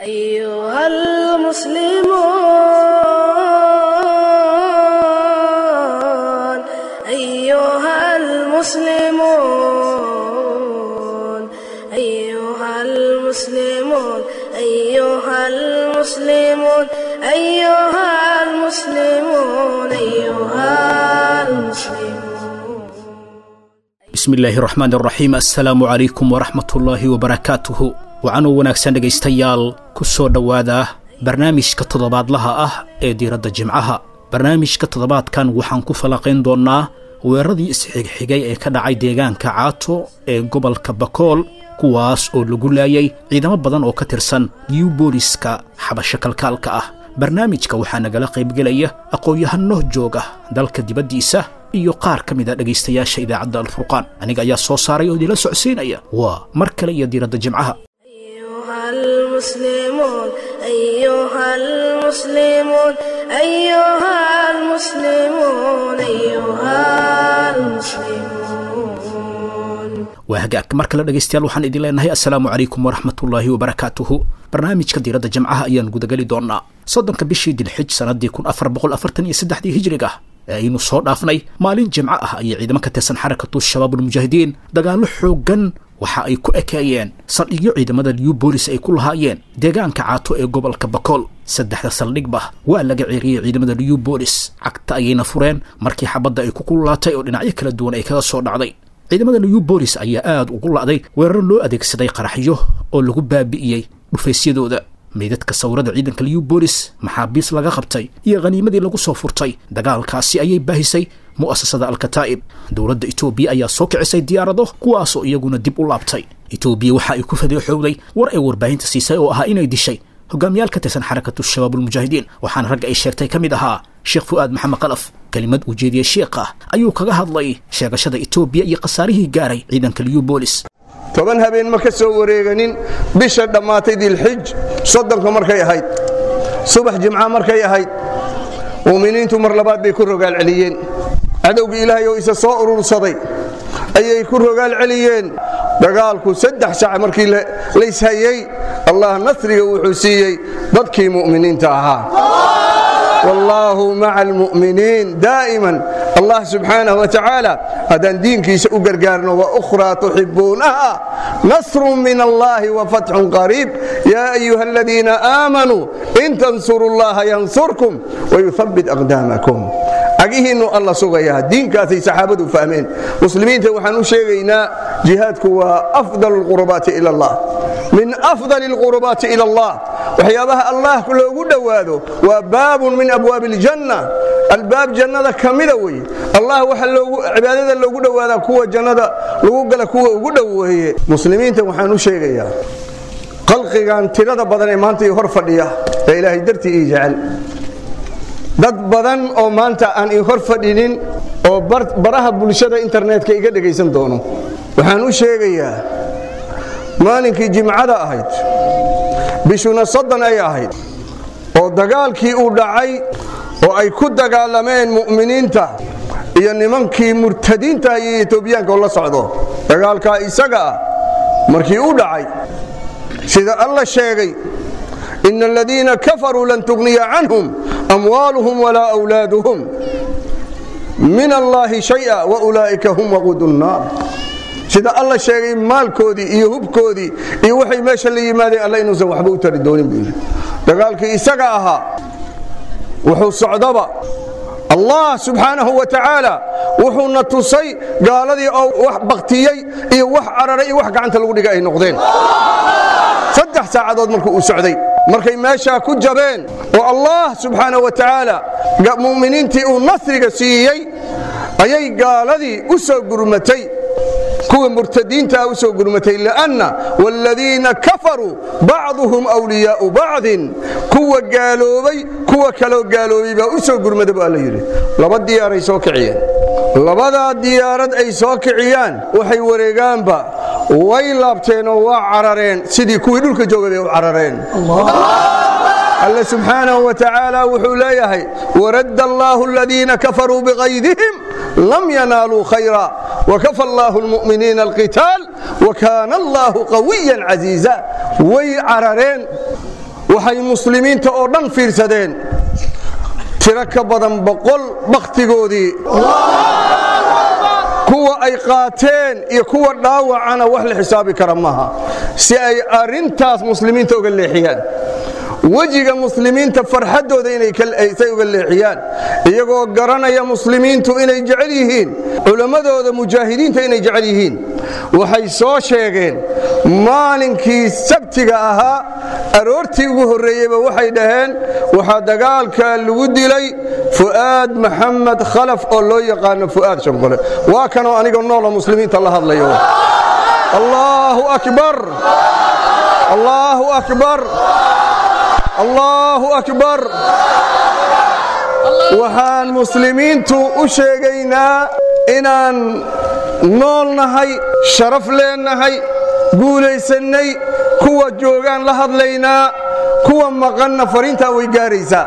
أيها المسلمون أيها المسلمون أيها المسلمون أيها المسلمون أيها المسلمون أيها المسلمون bismillaahi raxmaan raxiim assalaamu calaykum waraxmatullaahi wabarakaatuhu waxaanuu wanaagsan dhegaystayaal ku soo dhowaada barnaamijka toddobaadlaha ah ee diiradda jimcaha barnaamijka toddobaadkan waxaan ku falanqayn doonnaa weeraradii isxigxigay ee ka dhacay deegaanka caato ee gobolka bakool kuwaas oo lagu laayay ciidamo badan oo ka tirsan new booliska xabasho kalkaalka ah barnaamijka waxaa nagala qaybgelaya aqoon-yahano jooga dalka dibaddiisa iyo qaar ka mid a dhegaystayaasha idaacadda alfurqaan aniga ayaa soo saaray oo idinla socodsiinaya waa mar kale iyo diiradda jimcaha أيها المسلمون أيها المسلمون أيها المسلمون أيها المسلمون waa hagaag mar kale dhegaystayaal waxaan idin leenahay assalaamu calaykum waraxmatullaahi wabarakaatuhu barnaamijka diiradda jamcaha ayaan gudageli doonnaa soddonka bishii dilxij sannaddii kun afar boqol afartan iyo saddexdii hijriga ee aynu soo dhaafnay maalin jimco ah ayay ciidamo ka tirsan xarakatu shabaabulmujaahidiin dagaallo xooggan waxa ay ku ekeeyeen saldhigyo ciidamada new boolis ay ku lahaayeen deegaanka caato ee gobolka bakool saddexda saldhigba waa laga ceeriyey ciidamada new boolis cagta ayayna fureen markii xabadda ay ku kululaatay oo dhinacyo kala duwan ay kaga soo dhacday ciidamada new boolis ayaa aada ugu la'day weerar loo adeegsaday qaraxyo oo lagu baabi'iyey dhufaysyadooda meydadka sawirada ciidanka new boolis maxaabiis laga qabtay iyo khaniimadii lagu soo furtay dagaalkaasi ayay baahisay mu'asasada alkataa'ib dowladda etoobiya ayaa soo kicisay diyaarado kuwaasoo iyaguna dib u laabtay etoobiya waxa ay ku fadeexowday war ay warbaahinta siisay oo ahaa inay dishay hogaamiyaal ka tirsan xarakatu shabaabulmujaahidiin waxaana ragga ay sheegtay ka mid ahaa sheekh fu'aad maxamed qalaf kelimad uu jeediyey sheekha ayuu kaga hadlay sheegashada etoobiya iyo khasaarihii gaaray ciidanka new boolis toban habeen ma ka soo wareeganin bisha dhammaatay dilxij soddonka markay ahayd subax jimca markay ahayd mu'miniintu mar labaad bay ku rogaal celiyeen cadowgii ilaahay oo isa soo urursaday ayay ku rogaal celiyeen dagaalku saddex sac markii layshayey allah nasriga wuxuu siiyey dadkii mu'miniinta ahaa wallaahu maca almu'miniin daa'iman allah subxaanaه wa tacaala haddaan diinkiisa u gargaarno waأkhraa tuxibuunaha nasru min allahi wafatxun qariib yaa ayuha aladiina aamanuu in tansuru اllaha yansurkum wayuhabbit aqdaamakum cagihiinnu alla sugayaa diinkaasay saxaabadu fahmeen muslimiinta waxaan u sheegaynaa jihaadku waa afdal اlqurbaati ila اllah min afdal اlqurbaati ila اllah waxyaabaha allah loogu dhowaado waa baabun min abwaabi اljanna albaab jannada ka mida wey allah waxa cibaadada loogu dhowaadaa kuwa jannada lagu gala kuwa ugu dhoweeye muslimiinta waxaan u sheegayaa qalqigan tirada badan ee maanta ii hor fadhiya ee ilaahay dartii ii jecel dad badan oo maanta aan ii hor fadhinin oo baraha bulshada internetka iga dhegaysan doono waxaan u sheegayaa maalinkii jimcada ahayd bishuna soddon ay ahayd oo dagaalkii uu dhacay oo ay ku dagaalameen mu'miniinta iyo nimankii murtadiinta iyo etoobiyaanka oo la socdo dagaalkaa isaga ah markii uu dhacay sida alla sheegay ina aladiina kafaruu lan tugniya canhum amwaaluhum walaa wlaaduhum min allaahi shaya waulaa'ika hum waquudu nnaar sida alla sheegay maalkoodii iyo hubkoodii iyo waxay meesha la yimaadeen alla inuusan waxba u tari doonin buu yidhi dagaalkii isaga ahaa wuxuu socdaba allah subxaanahu wa tacaala wuxuuna tusay gaaladii oo wax baktiyey iyo wax cararay iyo wax gacanta lagu dhiga ay noqdeen saddex saacadood markuu uu socday markay meeshaa ku jabeen oo allah subxaanahu wa tacaala mu'miniintii uu nasriga siiyey ayay gaaladii u soo gurmatay kuwa murtadiintaa u soo gurmatay lanna wاladiina kafaruu bacduhum wliyaau bacdin kuwa gaaloobay kuwa kaloo gaaloobay baa u soo gurmada bu alla yidhi laba diyaaray soo kiciyeen labadaa diyaarad ay soo kiciyaan waxay wareegaanba way laabteenoo waa carareen sidii kuwii dhulka joogay bay u carareen alle subxaanahu wa tacaala wuxuu leeyahay waradda allaahu aladiina kafaruu biqaydihim lam yanaaluu khayra wakafa allaahu lmu'miniina alqitaal wakaana allaahu qawiyan casiiza way carareen waxay muslimiinta oo dhan fiirsadeen tiro ka badan boqol bakhtigoodii kuwa ay qaateen iyo kuwa dhaawacana wax la xisaabi kara maaha si ay arrintaas muslimiinta uga leexiyaan wejiga muslimiinta farxaddooda inaysay uga leexiyaan iyagoo garanaya muslimiintu inay jecel yihiin culammadooda mujaahidiinta inay jecel yihiin waxay soo sheegeen maalinkii sabtiga ahaa aroortii ugu horreeyeyba waxay dhaheen waxaa dagaalka lagu dilay fu'aad maxamed khalaf oo loo yaqaano fu'aad shanqole waa kanoo aniga noola muslimiinta la hadlayo allaahu akbar allaahu akbar allaahu akbar waxaan muslimiintu u sheegaynaa inaan nool nahay sharaf leennahay guulaysannay kuwa joogaan la hadlaynaa kuwa maqanna fariintaa way gaaraysaa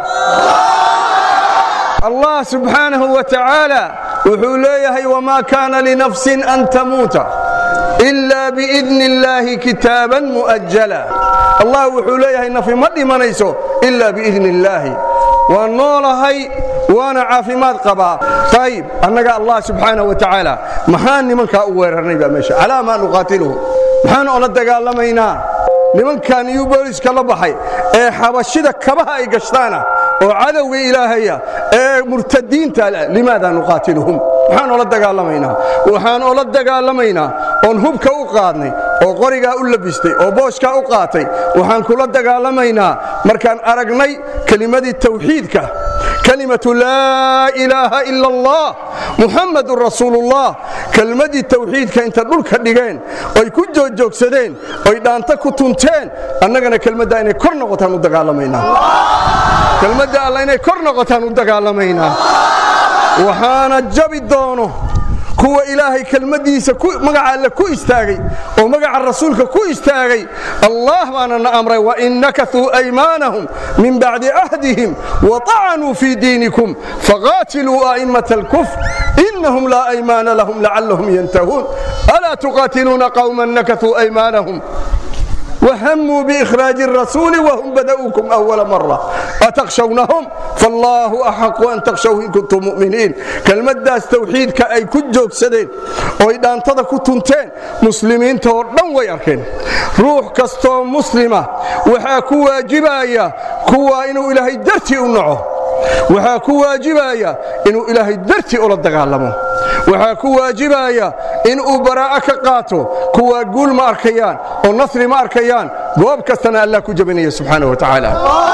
allah subxaanahu wa tacaala wuxuu leeyahay wamaa kaana linafsin an tamuuta ila biidni illaahi kitaaban mu'ajala allah wuxuu leeyahay nafi ma dhimanayso ila biidni illaahi waan noolahay waana caafimaad qabaa ayib annaga allah subxaanahu wa tacaala maxaan nimankaa u weerarnay baa meesha calaa maa nuqaatiluhu maxaan ola dagaalamaynaa nimankan iyo booliska la baxay ee xabashida kabaha ay gashtaana oo cadowga ilaahaya ee murtadiinta limaada nuqaatiluhum maxaan ola dagaalamaynaa waxaan ola dagaalamaynaa oon hubka u qaadnay oo qorigaa u labistay oo booshkaa u qaatay waxaan kula dagaalamaynaa markaan aragnay kelimadii tawxiidka kalimatu laa ilaaha ila allah muxammadun rasuulullah kelmadii tawxiidka inta dhulka dhigeen oy ku joogjoogsadeen oy dhaanta ku tunteen annagana kelmadda inay kor noqotaan u dagaalamaynaa kelmadda alla inay kor noqotaan u dagaalamaynaa waxaana jabi doono kuwa ilaahay kelmaddiisa magaca alle ku istaagay oo magaca rasuulka ku istaagay allah baana na amray wain nakatuu aymaanahum min bacdi cahdihim waطacanuu fii diinikum faqaatiluu a'immata alkufr inahum laa aymaana lahum lacallahum yantahuun alaa tuqaatiluuna qawman nakatuu aymaanahum وهموا بإخراج الرسول وهم بدأوكم أول مرة أتخشونهم فالله أحق أن تخشوه إن كنتم مؤمنين كلمة داس توحيد كأي كجوك سدين وإذا انتظر كنتين مسلمين توردن ويركن روح كستو مسلمة وحا كوا جبايا كوا إنو إلهي درتي أنعه waxaa ku waajibaya inuu ilaahay dartii ula dagaalamo waxaa ku waajibaya inuu baraa'a ka qaato kuwaa guul ma arkayaan oo nasri ma arkayaan goob kastana allah ku jabinaya subxaana wa tacaala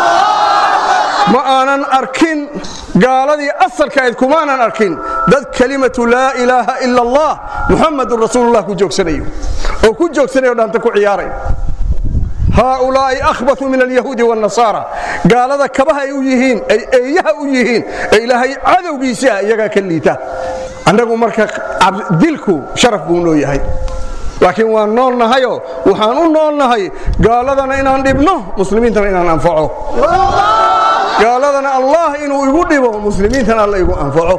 ma aanan arkin gaaladii asalkaayd kumaanan arkin dad kelimatu laa ilaaha ila allah muxammadun rasuulullah ku joogsanayo oo ku joogsanayo dhaanta ku ciyaaray haaulaa'i akhbatu min alyahuudi wاnnasaara gaalada kabaha ay u yihiin ay eeyaha u yihiin ee ilaahay cadowgiisa iyagaa ka liita annagu marka dilku sharaf buu noo yahay laakiin waan nool nahayoo waxaan u nool nahay gaaladana inaan dhibno muslimiintana inaan anfaco gaaladana allah inuu igu dhibo muslimiintana alla igu anfaco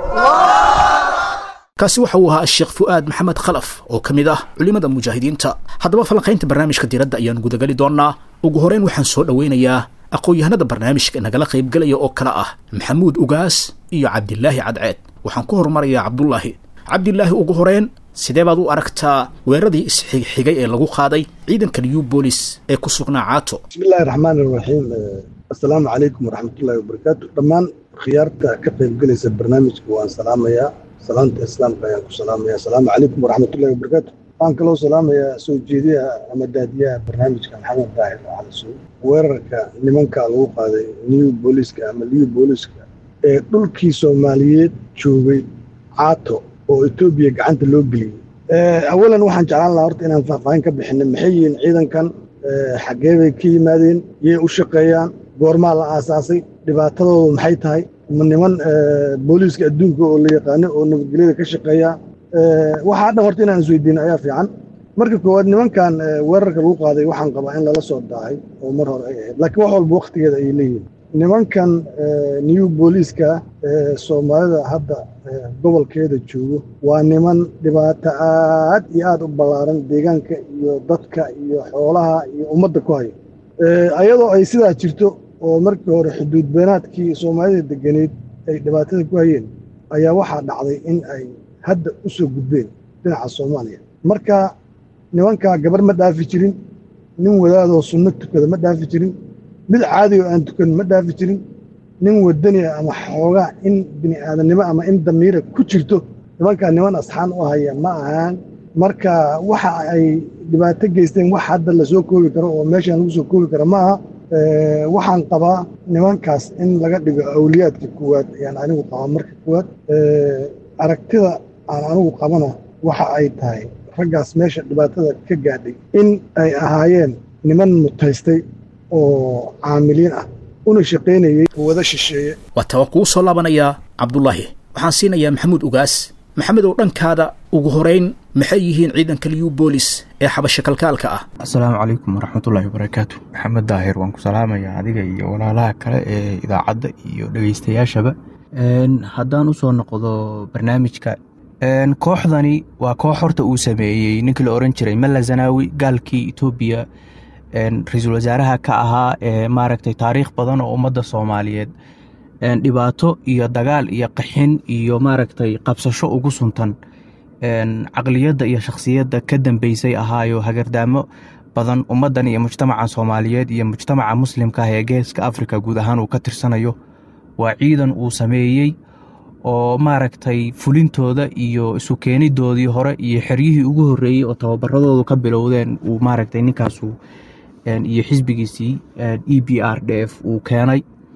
kaasi waxa uu ahaa sheekh fu'aad maxamed khalaf oo ka mid ah culimmada mujaahidiinta haddaba falanqaynta barnaamijka diradda ayaan gudagali doonnaa ugu horeyn waxaan soo dhowaynayaa aqoon-yahanada barnaamijka nagala qaybgelaya oo kale ah maxamuud ugaas iyo cabdilaahi cadceed waxaan ku horumarayaa cabdulaahi cabdilaahi ugu horeyn sidee baad u aragtaa weeraradii isxigxigay ee lagu qaaday ciidanka new bolis ee ku sugnaa caato bismillahi raxmaan iraxiim assalaamu calaykum waraxmatullaahi wabarakaatu dhammaan khiyaarta ka qaybgelaysa barnaamijka waan salaamayaa salaanta islaamka ayaan ku salaamaya asalaamu calaykum waraxmatullahi wabarakaatu waxaan kaloo salaamayaa soo jeediyaha ama daadiyaha barnaamijka maxamed daahir calisow weerarka nimanka lagu qaaday new booliska ama liw booliska ee dhulkii soomaaliyeed joogay caato oo etoobiya gacanta loo geliyey awalan waxaan jeclaan lahaa horta inaan faahfaahin ka bixinay maxay yihiin ciidankan xaggee bay ka yimaadeen yay u shaqeeyaan goormaa la aasaasay dhibaatadoodu maxay tahay ma niman booliiska adduunka oo la yaqaano oo nabadgelyada ka shaqeeya waxaa dhan horta inaan isweydiino ayaa fiican marka koowaad nimankan weerarka lagu qaaday waxaan qabaa in lala soo daahay oo mar hore ay ahayd laakiin wax walba wakhtigeeda ayay leeyihiin nimankan new booliiska soomaalida hadda gobolkeeda joogo waa niman dhibaato aad iyo aad u ballaaran deegaanka iyo dadka iyo xoolaha iyo ummadda ku hayo ayadoo ay sidaa jirto oo markii hore xuduud beenaadkii soomaalida deganeed ay dhibaatada ku hayeen ayaa waxaa dhacday in ay hadda u soo gudbeen dhinaca soomaaliya marka nimankaa gabar ma dhaafi jirin nin wadaadoo sunno tukada ma dhaafi jirin mid caadi oo aan tukan ma dhaafi jirin nin wadani ah ama xoogaa in bini aadamnimo ama in damiira ku jirto nimankaa niman asxaan u haya ma ahaan marka waxa ay dhibaato geysteen wax hadda lasoo koobi karo oo meeshaan lagu soo koobi karo ma aha waxaan qabaa nimankaas in laga dhigo awliyaadka kuwaad ayaan anigu qabaa marka kuwaad aragtida aan anigu qabana waxa ay tahay raggaas meesha dhibaatada ka gaadhay in ay ahaayeen niman mutaystay oo caamiliin ah una shaqaynayey wada shisheeye waata waan kugu soo laabanayaa cabdulaahi waxaan siinayaa maxamuud ugaas maxamed oo dhankaada ugu horeyn maxay yihiin ciidanka liyu boolis ee xabasha kalkaalka ah asalaamu calaykum waraxmatullaahi wabarakaatu maxamed daahir waan ku salaamayaa adiga iyo walaalaha kale ee idaacadda iyo dhegeystayaashaba haddaan usoo noqdo barnaamijka kooxdani waa koox horta uu sameeyey ninkii la oran jiray malla zanaawi gaalkii etoobiya ra-iisul wasaaraha ka ahaa ee maaragtay taariikh badan oo ummadda soomaaliyeed dhibaato iyo dagaal iyo qaxin iyo maaragtay qabsasho ugu suntan caqliyadda iyo shakhsiyadda ka dambeysay ahaayo hagardaamo badan ummaddan iyo mujtamaca soomaaliyeed iyo mujtamaca muslimka ah ee geeska afrika guud ahaan uu ka tirsanayo waa ciidan uu sameeyey oo maaragtay fulintooda iyo isu keenidoodii hore iyo xeryihii ugu horreeyey oo tababaradoodu ka bilowdeen uu maaragtay ninkaasu iyo xisbigiisii e b r d f uu keenay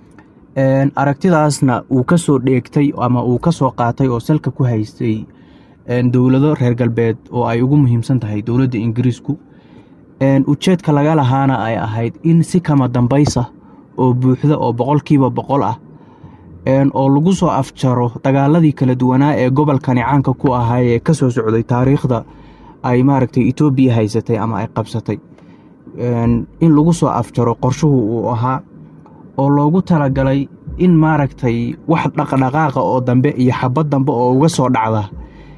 aragtidaasna uu ka soo dheegtay ama uu ka soo qaatay oo salka ku haystay dowlado reer galbeed oo ay ugu muhiimsan tahay dowladda ingiriisku ujeedka laga lahaana ay ahayd in si kama dambaysa oo buuxda oo boqolkiiba boqol ah oo lagu soo afjaro dagaaladii kala duwanaa ee gobolkani caanka ku ahaa ee ka soo socday taariikhda ay maaragtay etoobiya haysatay ama ay qabsatay in lagu soo afjaro qorshuhu uu ahaa oo loogu talagalay in maaragtay wax dhaqdhaqaaqa oo dambe iyo xabad dambe oo uga soo dhacda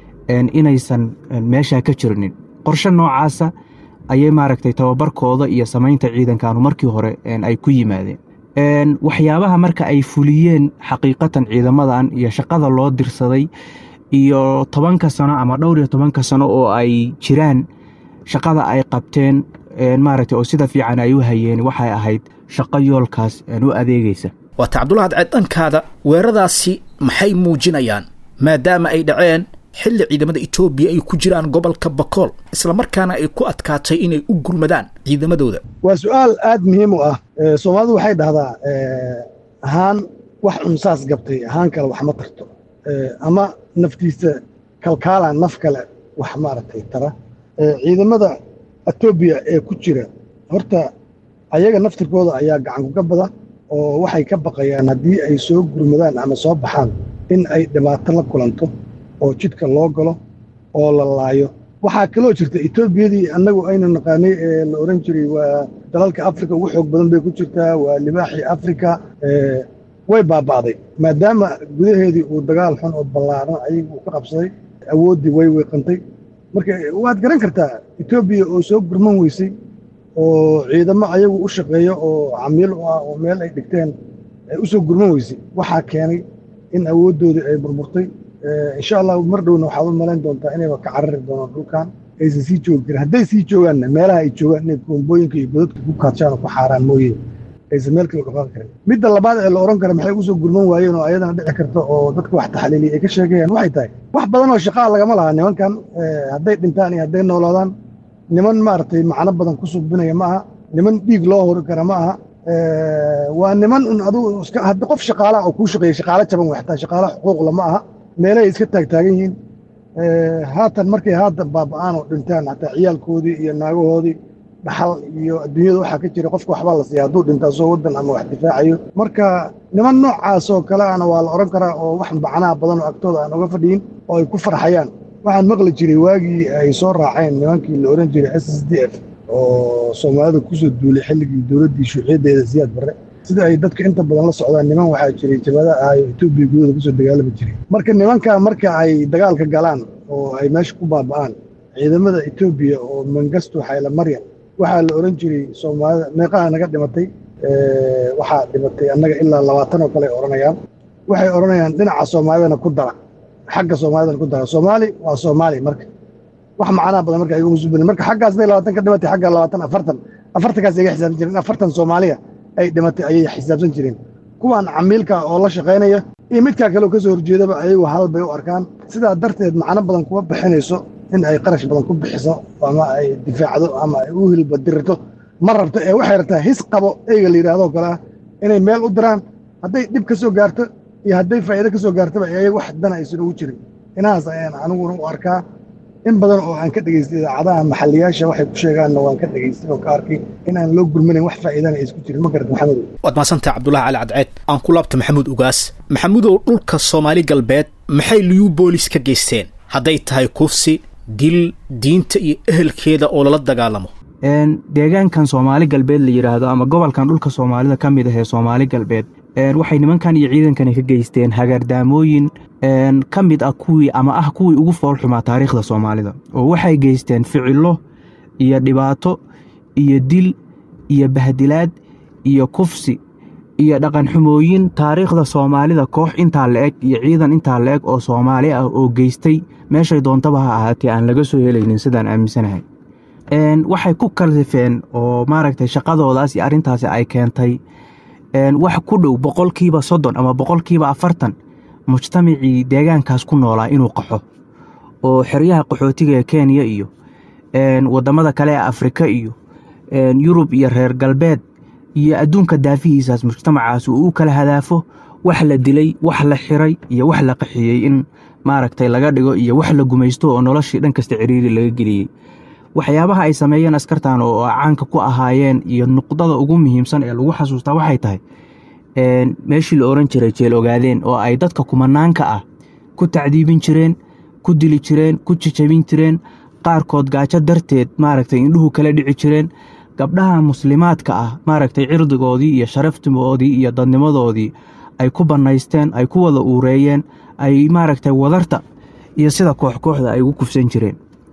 inaysan meeshaa ka jirinin qorshe noocaasa ayay maaragtay tababarkooda iyo samaynta ciidankanu markii hore ay ku yimaadeen waxyaabaha marka ay fuliyeen xaqiiqatan ciidamadan iyo shaqada loo dirsaday iyo tobanka sano ama dhowr iyo tobanka sano oo ay jiraan shaqada ay qabteen maaragtay oo sida fiican ay u hayeen waxay ahayd shaqo yoolkaas u adeegaysa waata cabdullah cadceed dhankaada weeraradaasi maxay muujinayaan maadaama ay dhaceen xilli ciidamada etoobiya ay ku jiraan gobolka bakool islamarkaana ay ku adkaatay inay u gurmadaan ciidamadooda waa su-aal aad muhiim u ah soomaalidu waxay dhahdaa ahaan wax cunsaas gabtay ahaan kale wax ma tarto ama naftiisa kalkaalaan naf kale wax maaragtay tara ciidamada etoobiya ee ku jira horta ayaga naftirkooda ayaa gacankuga bada oo waxay ka baqayaan haddii ay soo gurmadaan ama soo baxaan in ay dhibaato la kulanto oo jidka loo galo oo la laayo waxaa kaloo jirta etoobiyadii annagu aynu naqaanay ee la odhan jiray waa dalalka afrika ugu xoog badan bay ku jirtaa waa libaaxii afrika way baaba'day maadaama gudaheedii uu dagaal xun oo ballaaran ayagu uu ka qabsaday awooddii way weeqantay marka waad garan kartaa etoobiya oo soo gurman weysay oo ciidamo ayagu u shaqeeya oo camiil u ah oo meel ay dhigteen u soo gurman weysay waxaa keenay in awooddoodii ay burburtay insha allah mar dhowna waxaad u malayn doontaa inayba ka carari doonaan dhulkan aysan sii joogi karin hadday sii joogaanna meelaha ay joogaan inay koombooyinka iyo godadka ku kaadshaan oo ku xaaraan mooye aysan meel kale dhaqaaqi karin midda labaad ee la odhan kara maxay ugu soo gurman waayeen oo ayadana dhici karta oo dadka wax taxliiliya ay ka sheegayaan waxay tahay wax badan oo shaqaa lagama laha nimankan hadday dhintaan iyo hadday noolaadaan niman maaragtay macno badan ku sugbinaya ma aha niman dhiig loo hori kara ma aha waa niman un adugu haddi qof shaqaalaha oo kuu shaqeeya shaqaalo jaban way xataa shaqaalo xuquuqla ma aha meelahay iska taagtaagan yihiin haatan markay haatan baaba'aan oo dhintaan xataa ciyaalkoodii iyo naagahoodii dhaxal iyo adduunyada waxaa ka jira qofka waxbaa la siiya hadduu dhintaa soo waddan ama wax difaacayo marka niman noocaas oo kale ana waa la odhan karaa oo wax macnaha badan oo agtooda aan uga fadhiyin oo ay ku farxayaan waxaan maqli jiray waagii ay soo raaceen nimankii la odhan jiray s s d f oo soomaalida kusoo duulay xilligii dowladdii shuuciyaddeeda siyaad barre sida ay dadka inta badan la socdaan niman waxaa jiray jabada ahayo etoobiya gudooda kusoo dagaalami jiray marka nimanka marka ay dagaalka galaan oo ay meesha ku baaba'aan ciidamada etoobiya oo mangasto xayla maryam waxaa la oran jiray soomaalida meeqaha naga dhimatay waxaa dhimatay annaga ilaa labaatan oo kale ay odhanayaan waxay odhanayaan dhinaca soomaalidana ku dara xagga soomaalidana ku dara soomaali waa soomaali marka wax macnaha badan marka igu musuubin marka xaggaas day labaatan ka dhimatay xagga labaatan afartan afartankaas iga xisaabsan jireen afartan soomaaliya ay dhimatay ayay xisaabsan jireen kuwan camiilka oo la shaqaynaya iyo midkaa kale oo ka soo horjeedaba ayagu hal bay u arkaan sidaa darteed macno badan kuma bixinayso in ay qarash badan ku bixiso ama ay difaacdo ama ay u hilbadirto ma rabto ee waxay rabtaa his qabo eyga la yidhahdoo kale ah inay meel u diraan hadday dhib ka soo gaarto iyo hadday faa'iido ka soo gaartoba ayaga wax dana aysan ugu jirin inahaas ayaan aniguna u arkaa in badan oo aan ka dhegaystay idaacadaha maxalliyaasha waxay ku sheegaanna waan ka dhegaystay oo ka arkay in aan loo gurmanayn wax faa'iidana ay isku jirin ma garad maxamedow waad mahadsantahay cabdulahi cali cadceed aan ku laabta maxamuud ugaas maxamuudow dhulka soomaali galbeed maxay liyuu boolis ka geysteen hadday tahay kufsi dil diinta iyo ehelkeeda oo lala dagaalamo deegaankan soomaali galbeed la yidhaahdo ama gobolkan dhulka soomaalida ka mid ah ee soomaali galbeed waxay nimankan iyo ciidankani ka geysteen hagaardaamooyin ka mid ah kuwii ama ah kuwii ugu foolxumaa taariikhda soomaalida oo waxay geysteen ficilo iyo dhibaato iyo dil iyo bahdilaad iyo kufsi iyo dhaqanxumooyin taariikhda soomaalida koox intaa la eg iyo ciidan intaa la eg oo soomaali ah oo geystay meeshay doontaba ha ahaatee aan laga soo helaynin sidaan aaminsanahay waxay ku kalifeen oo maaragtay shaqadoodaas iyo arrintaasi ay keentay wax ku dhow boqolkiiba soddon ama boqolkiiba afartan mujtamacii deegaankaas ku noolaa inuu qaxo oo xeryaha qaxootiga ee kenya iyo waddamada kale ee afrika iyo yurub iyo reer galbeed iyo adduunka daafihiisaas mujtamacaas uu u kala hadaafo wax la dilay wax la xiray iyo wax la qaxiyey in maaragtay laga dhigo iyo wax la gumaysto oo noloshii dhan kasta ciriiri laga geliyey waxyaabaha ay sameeyeen askartan oo caanka ku ahaayeen iyo nuqdada ugu muhiimsan ee lagu xasuustaa waxay tahay meeshii la oran jiray jeel ogaadeen oo ay dadka kumanaanka ah ku tacdiibin jireen ku dili jireen ku jijabin jireen qaarkood gaajo darteed maaragtay indhuhu kala dhici jireen gabdhaha muslimaadka ah maaragtay cirdigoodii iyo sharaftigoodii iyo dadnimadoodii ay ku bannaysteen ay ku wada uureeyeen ay maaragtay wadarta iyo sida kooxkooxda ay ugu kufsan jireen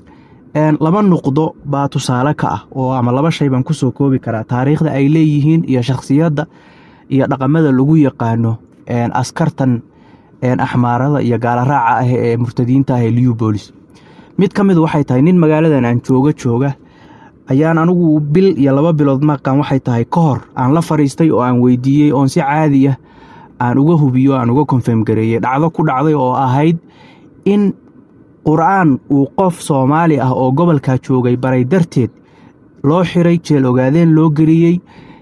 laba nuqdo baa tusaale ka ah oo ama laba shay baan kusoo koobi karaa taariikhda ay leeyihiin iyo shakhsiyadda iyo dhaqamada lagu yaqaano askartan axmaarada iyo gaalaraaca ah ee murtadiinta ah ee liubolis mid ka mid waxay tahay nin magaaladan aan jooga jooga ayaan anigu bil iyo laba bilood maqan waxay tahay ka hor aan la fariistay oo aan weydiiyey oon si caadi ah aan uga hubiyo aan uga konfirm gareeyey dhacdo ku dhacday oo ahayd in qur-aan uu qof soomaali ah oo gobolkaa joogay baray darteed loo xiray jeel ogaadeen loo geliyey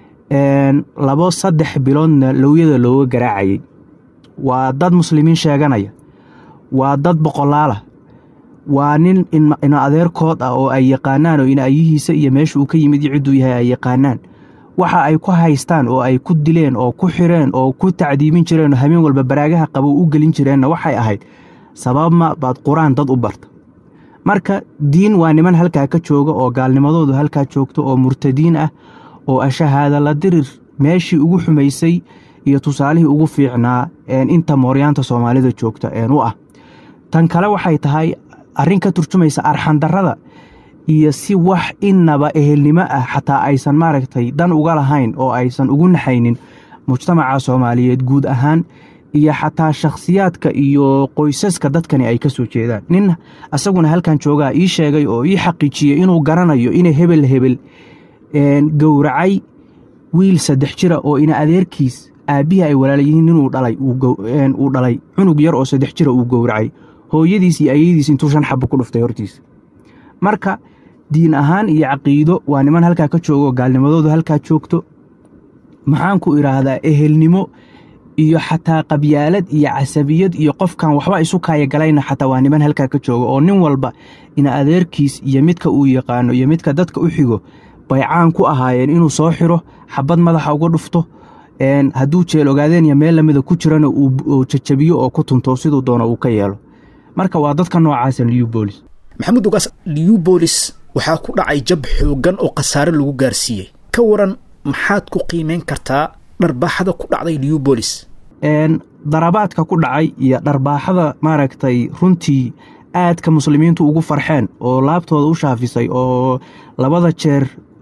labo saddex biloodna lowyada looga garaacayay waa dad muslimiin sheeganaya waa dad boqolaalah waa nin ina adeerkood ah oo ay yaqaanaan oo inaayihiisa iyo meesha uu ka yimid iyo cidduu yahay ay yaqaanaan waxa ay ku haystaan oo ay ku dileen oo ku xireen oo ku tacdiibin jireen oo habeen walba baraagaha qabow u gelin jireenna waxay ahayd sababma baad qur-aan dad u barta marka diin waa niman halkaa ka jooga oo gaalnimadoodu halkaa joogto oo murtadiin ah oo ashahaada la dirir meeshii ugu xumaysay iyo tusaalihii ugu fiicnaa inta mooryaanta soomaalida joogta u ah tan kale waxay tahay arrin ka turjumaysa arxandarrada iyo si wax innaba ehelnimo ah xataa aysan maaragtay dan uga lahayn oo aysan ugu naxaynin mujtamaca soomaaliyeed guud ahaan iyo xataa shakhsiyaadka iyo qoysaska dadkani ay ka soo jeedaan nin asaguna halkan joogaa ii sheegay oo ii xaqiijiyey inuu garanayo inay hebel hebel gowracay wiil saddex jira oo ina adeerkiis aabbihii ay walaalayihiin inuu dhalay uu dhalay cunug yar oo saddex jira uu gowracay hooyadiis iyo ayadiis intuu shan xabo ku dhuftay hortiisa marka diin ahaan iyo caqiido waa niman halkaa ka joogo gaalnimadoodu halkaa joogto maxaan ku idhaahdaa ehelnimo iyo xataa qabyaalad iyo casabiyad iyo qofkan waxba isu kaayagalayna xataa waa niman halkaa ka jooga oo nin walba ina adeerkiis iyo midka uu yaqaano iyo midka dadka u xigo bay caan ku ahaayeen inuu soo xiro xabad madaxa uga dhufto hadduu jeel ogaadeen iyo meel lamida ku jirana uu jajabiyo oo ku tunto siduu doono uu ka yeelo marka waa dadka noocaasa liubolis maxamuud ugaas liubolis waxaa ku dhacay jab xooggan oo khasaare lagu gaarsiiyey ka waran maxaad ku qiimayn kartaa dharbaaxada ku dhacday liubolis darabaadka ku dhacay iyo dharbaaxada maaragtay runtii aadka muslimiintu ugu farxeen oo laabtooda u shaafisay oo labada jeer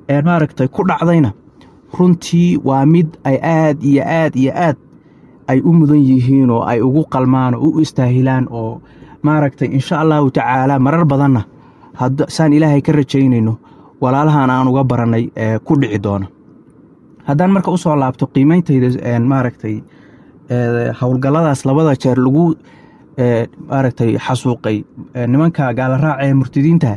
maaragtay ku dhacdayna runtii waa mid ay aad iyo aad iyo aad ay u mudan yihiin oo ay ugu qalmaan oo u istaahilaan oo maaragtay insha allahu tacaala marar badanna saan ilaahay ka rajaynayno walaalahan aan uga barannay ku dhici doona haddaan marka usoo laabto qiimeyntayda maaragtay howlgalladaas labada jeer lagu maaragtay xasuuqay nimanka gaalaraaca ee murtadiinta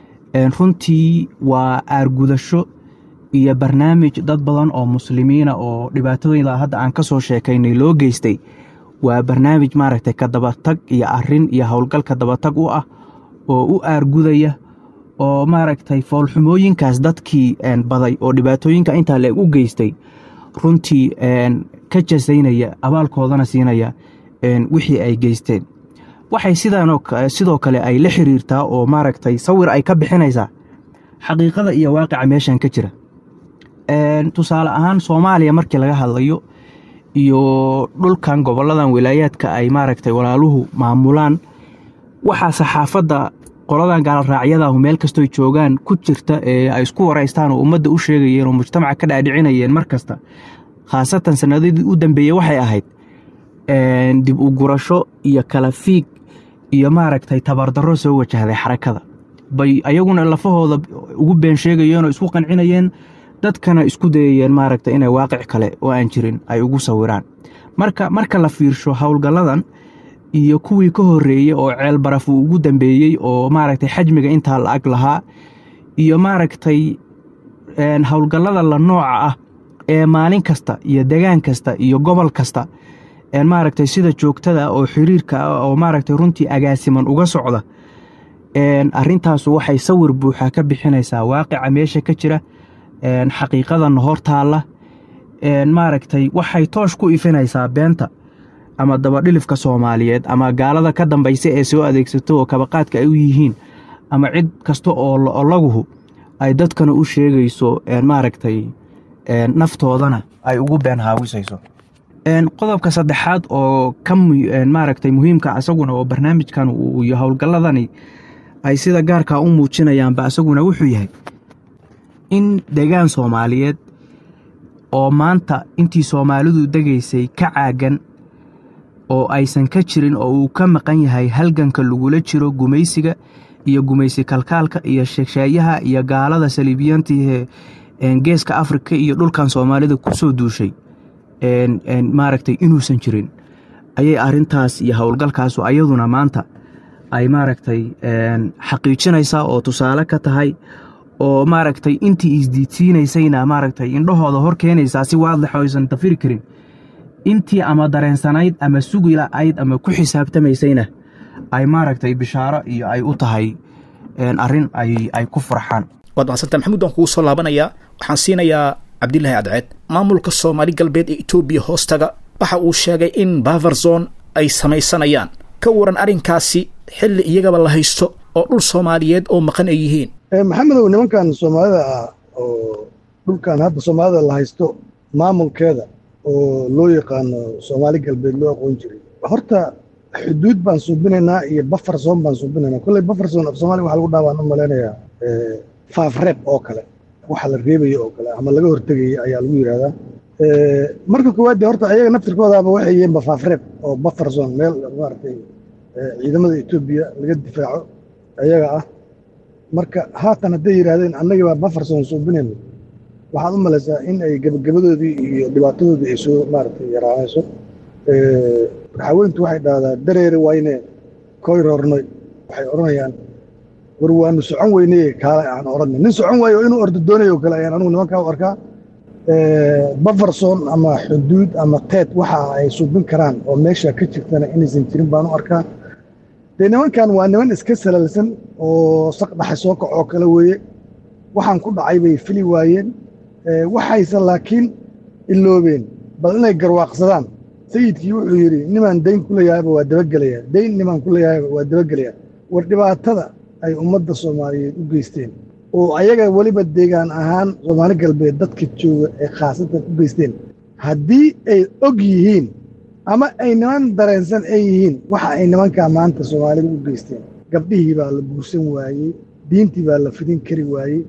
runtii waa aargudasho iyo barnaamij dad badan oo muslimiina oo dhibaatooyinla hadda aan ka soo sheekaynay loo geystay waa barnaamij maaragtay ka dabatag iyo arin iyo howlgal ka dabatag u ah oo u aargudaya oo maaragtay foolxumooyinkaas dadkii baday oo dhibaatooyinka intaa leeg u geystay runtii ka jasaynaya abaalkoodana siinaya wixii ay geysteen waxay sidoo kale ay la xiriirtaa oo maaragtay sawir ay ka bixinaysaa xaqiiqada iyo waaqica meeshan ka jira tusaale ahaan soomaaliya markii laga hadlayo iyo dhulkan goboladan wilaayaadka ay maaragtay walaaluhu maamulaan waxaa saxaafadda qoladan gaalraacyadahu meel kastoy joogaan ku jirta ee ay isku waraystaan oo ummadda u sheegayeen oo mujtamaca ka dhaadhicinayeen mar kasta khaasatan sanadadii u dambeeyey waxay ahayd dib u gurasho iyo kala fiig iyo maaragtay tabardarro soo wajahday xarakada bay ayaguna lafahooda ugu been sheegayeen oo isku qancinayeen dadkana isku dayayeen maaragtay inay waaqic kale oo aan jirin ay ugu sawiraan marka marka la fiirsho howlgalladan iyo kuwii ka horreeyey oo ceel baraf uu ugu dambeeyey oo maaragtay xajmiga intaa la ag lahaa iyo maaragtay howlgallada la nooca ah ee maalin kasta iyo degaan kasta iyo gobol kasta maaragtay sida joogtada oo xiriirka ah oo maaragtay runtii agaasiman uga socda arrintaasu waxay sawir buuxa ka bixinaysaa waaqica meesha ka jira xaqiiqadana hor taalla maaragtay waxay toosh ku ifinaysaa beenta ama dabadhilifka soomaaliyeed ama gaalada ka dambaysa ee soo adeegsato oo kabaqaadka ay u yihiin ama cid kasta oo laguhu ay dadkana u sheegayso maaragtay naftoodana ay ugu been haawisayso qodobka saddexaad oo ka maaragtay muhiimka isaguna oo barnaamijkan iyo howlgalladani ay sida gaarkaa u muujinayaanba isaguna wuxuu yahay in degaan soomaaliyeed oo maanta intii soomaalidu degaysay ka caagan oo aysan ka jirin oo uu ka maqan yahay halganka lagula jiro gumaysiga iyo gumaysi kalkaalka iyo sheegsheeyaha iyo gaalada saliibiyaantii geeska afrika iyo dhulkan soomaalida ku soo duushay maaragtay inuusan jirin ayay arintaas iyo howlgalkaasu ayaduna maanta ay maaragtay xaqiijinaysaa oo tusaale ka tahay oo maaragtay intii isdiidsiinaysayna maaragtay indhahooda hor keenaysaa si waadix oo aysan dafiri karin intii ama dareensanayd ama sugi la'ayd ama ku xisaabtamaysayna ay maaragtay bishaaro iyo ay u tahay arrin ay ku farxaan waad mahadsanta maxamuud waan kugu soo laabanayaa waxaan siinayaa cabdilaahi adceed maamulka soomaali galbeed ee etoobiya hoostaga waxa uu sheegay in baverzon ay samaysanayaan ka waran arrinkaasi xilli iyagaba la haysto oo dhul soomaaliyeed oo maqan ay yihiin maxamedow nimankan soomaalida ah oo dhulkan hadda soomaalida la haysto maamulkeeda oo loo yaqaano soomaali galbeed loo aqoon jiray horta xuduud baan suubinaynaa iyo bafarson baan suubinaynaa kolley bafarson af soomaaliya waxa lagu dhaabaan u malaynayaa faafreeb oo kale waxa la reebaya oo kale ama laga hortegaya ayaa lagu yidhahdaa marka koowaad dee horta ayaga naftirkoodaaba waxay yihiin bafaafreeb oo bafarson meel maaragtay ciidamada etoobiya laga difaaco ayaga ah marka haatan hadday yidhaahdeen annagii baa bafarson suubinayno waxaad u malaysaa in ay gebagabadoodii iyo dhibaatadoodii ay soo maaragtay yaraanayso raxaweyntu waxay dhahdaa dareere wayne koy roornoy waxay odhanayaan war waanu socon weyneye kaale aan odhanay nin socon waayo inuu ordo doonayo kale ayaan anugu nimankaa u arkaa bafarson ama xuduud ama teed waxa ay suubin karaan oo meesha ka jirtana inaysan jirin baan u arkaa dee nimankan waa niman iska salalsan oo saqdhaxa soo kacoo kale weeye waxaan ku dhacay bay fili waayeen waxayse laakiin iloobeen bal inay garwaaqsadaan sayidkii wuxuu yidhi nimaan dayn ku leeyahayba waa dabagelayaa dayn nimaan ku leeyahayba waa dabagelayaa war dhibaatada ay ummadda soomaaliyeed u geysteen oo ayaga weliba deegaan ahaan soomaali galbeed dadka jooga ee khaasatan u geysteen haddii ay og yihiin ama ay niman dareensan ay yihiin waxa ay nimankaa maanta soomaalida u geysteen gabdhihii baa la guursan waayey diintii baa la fidin kari waayey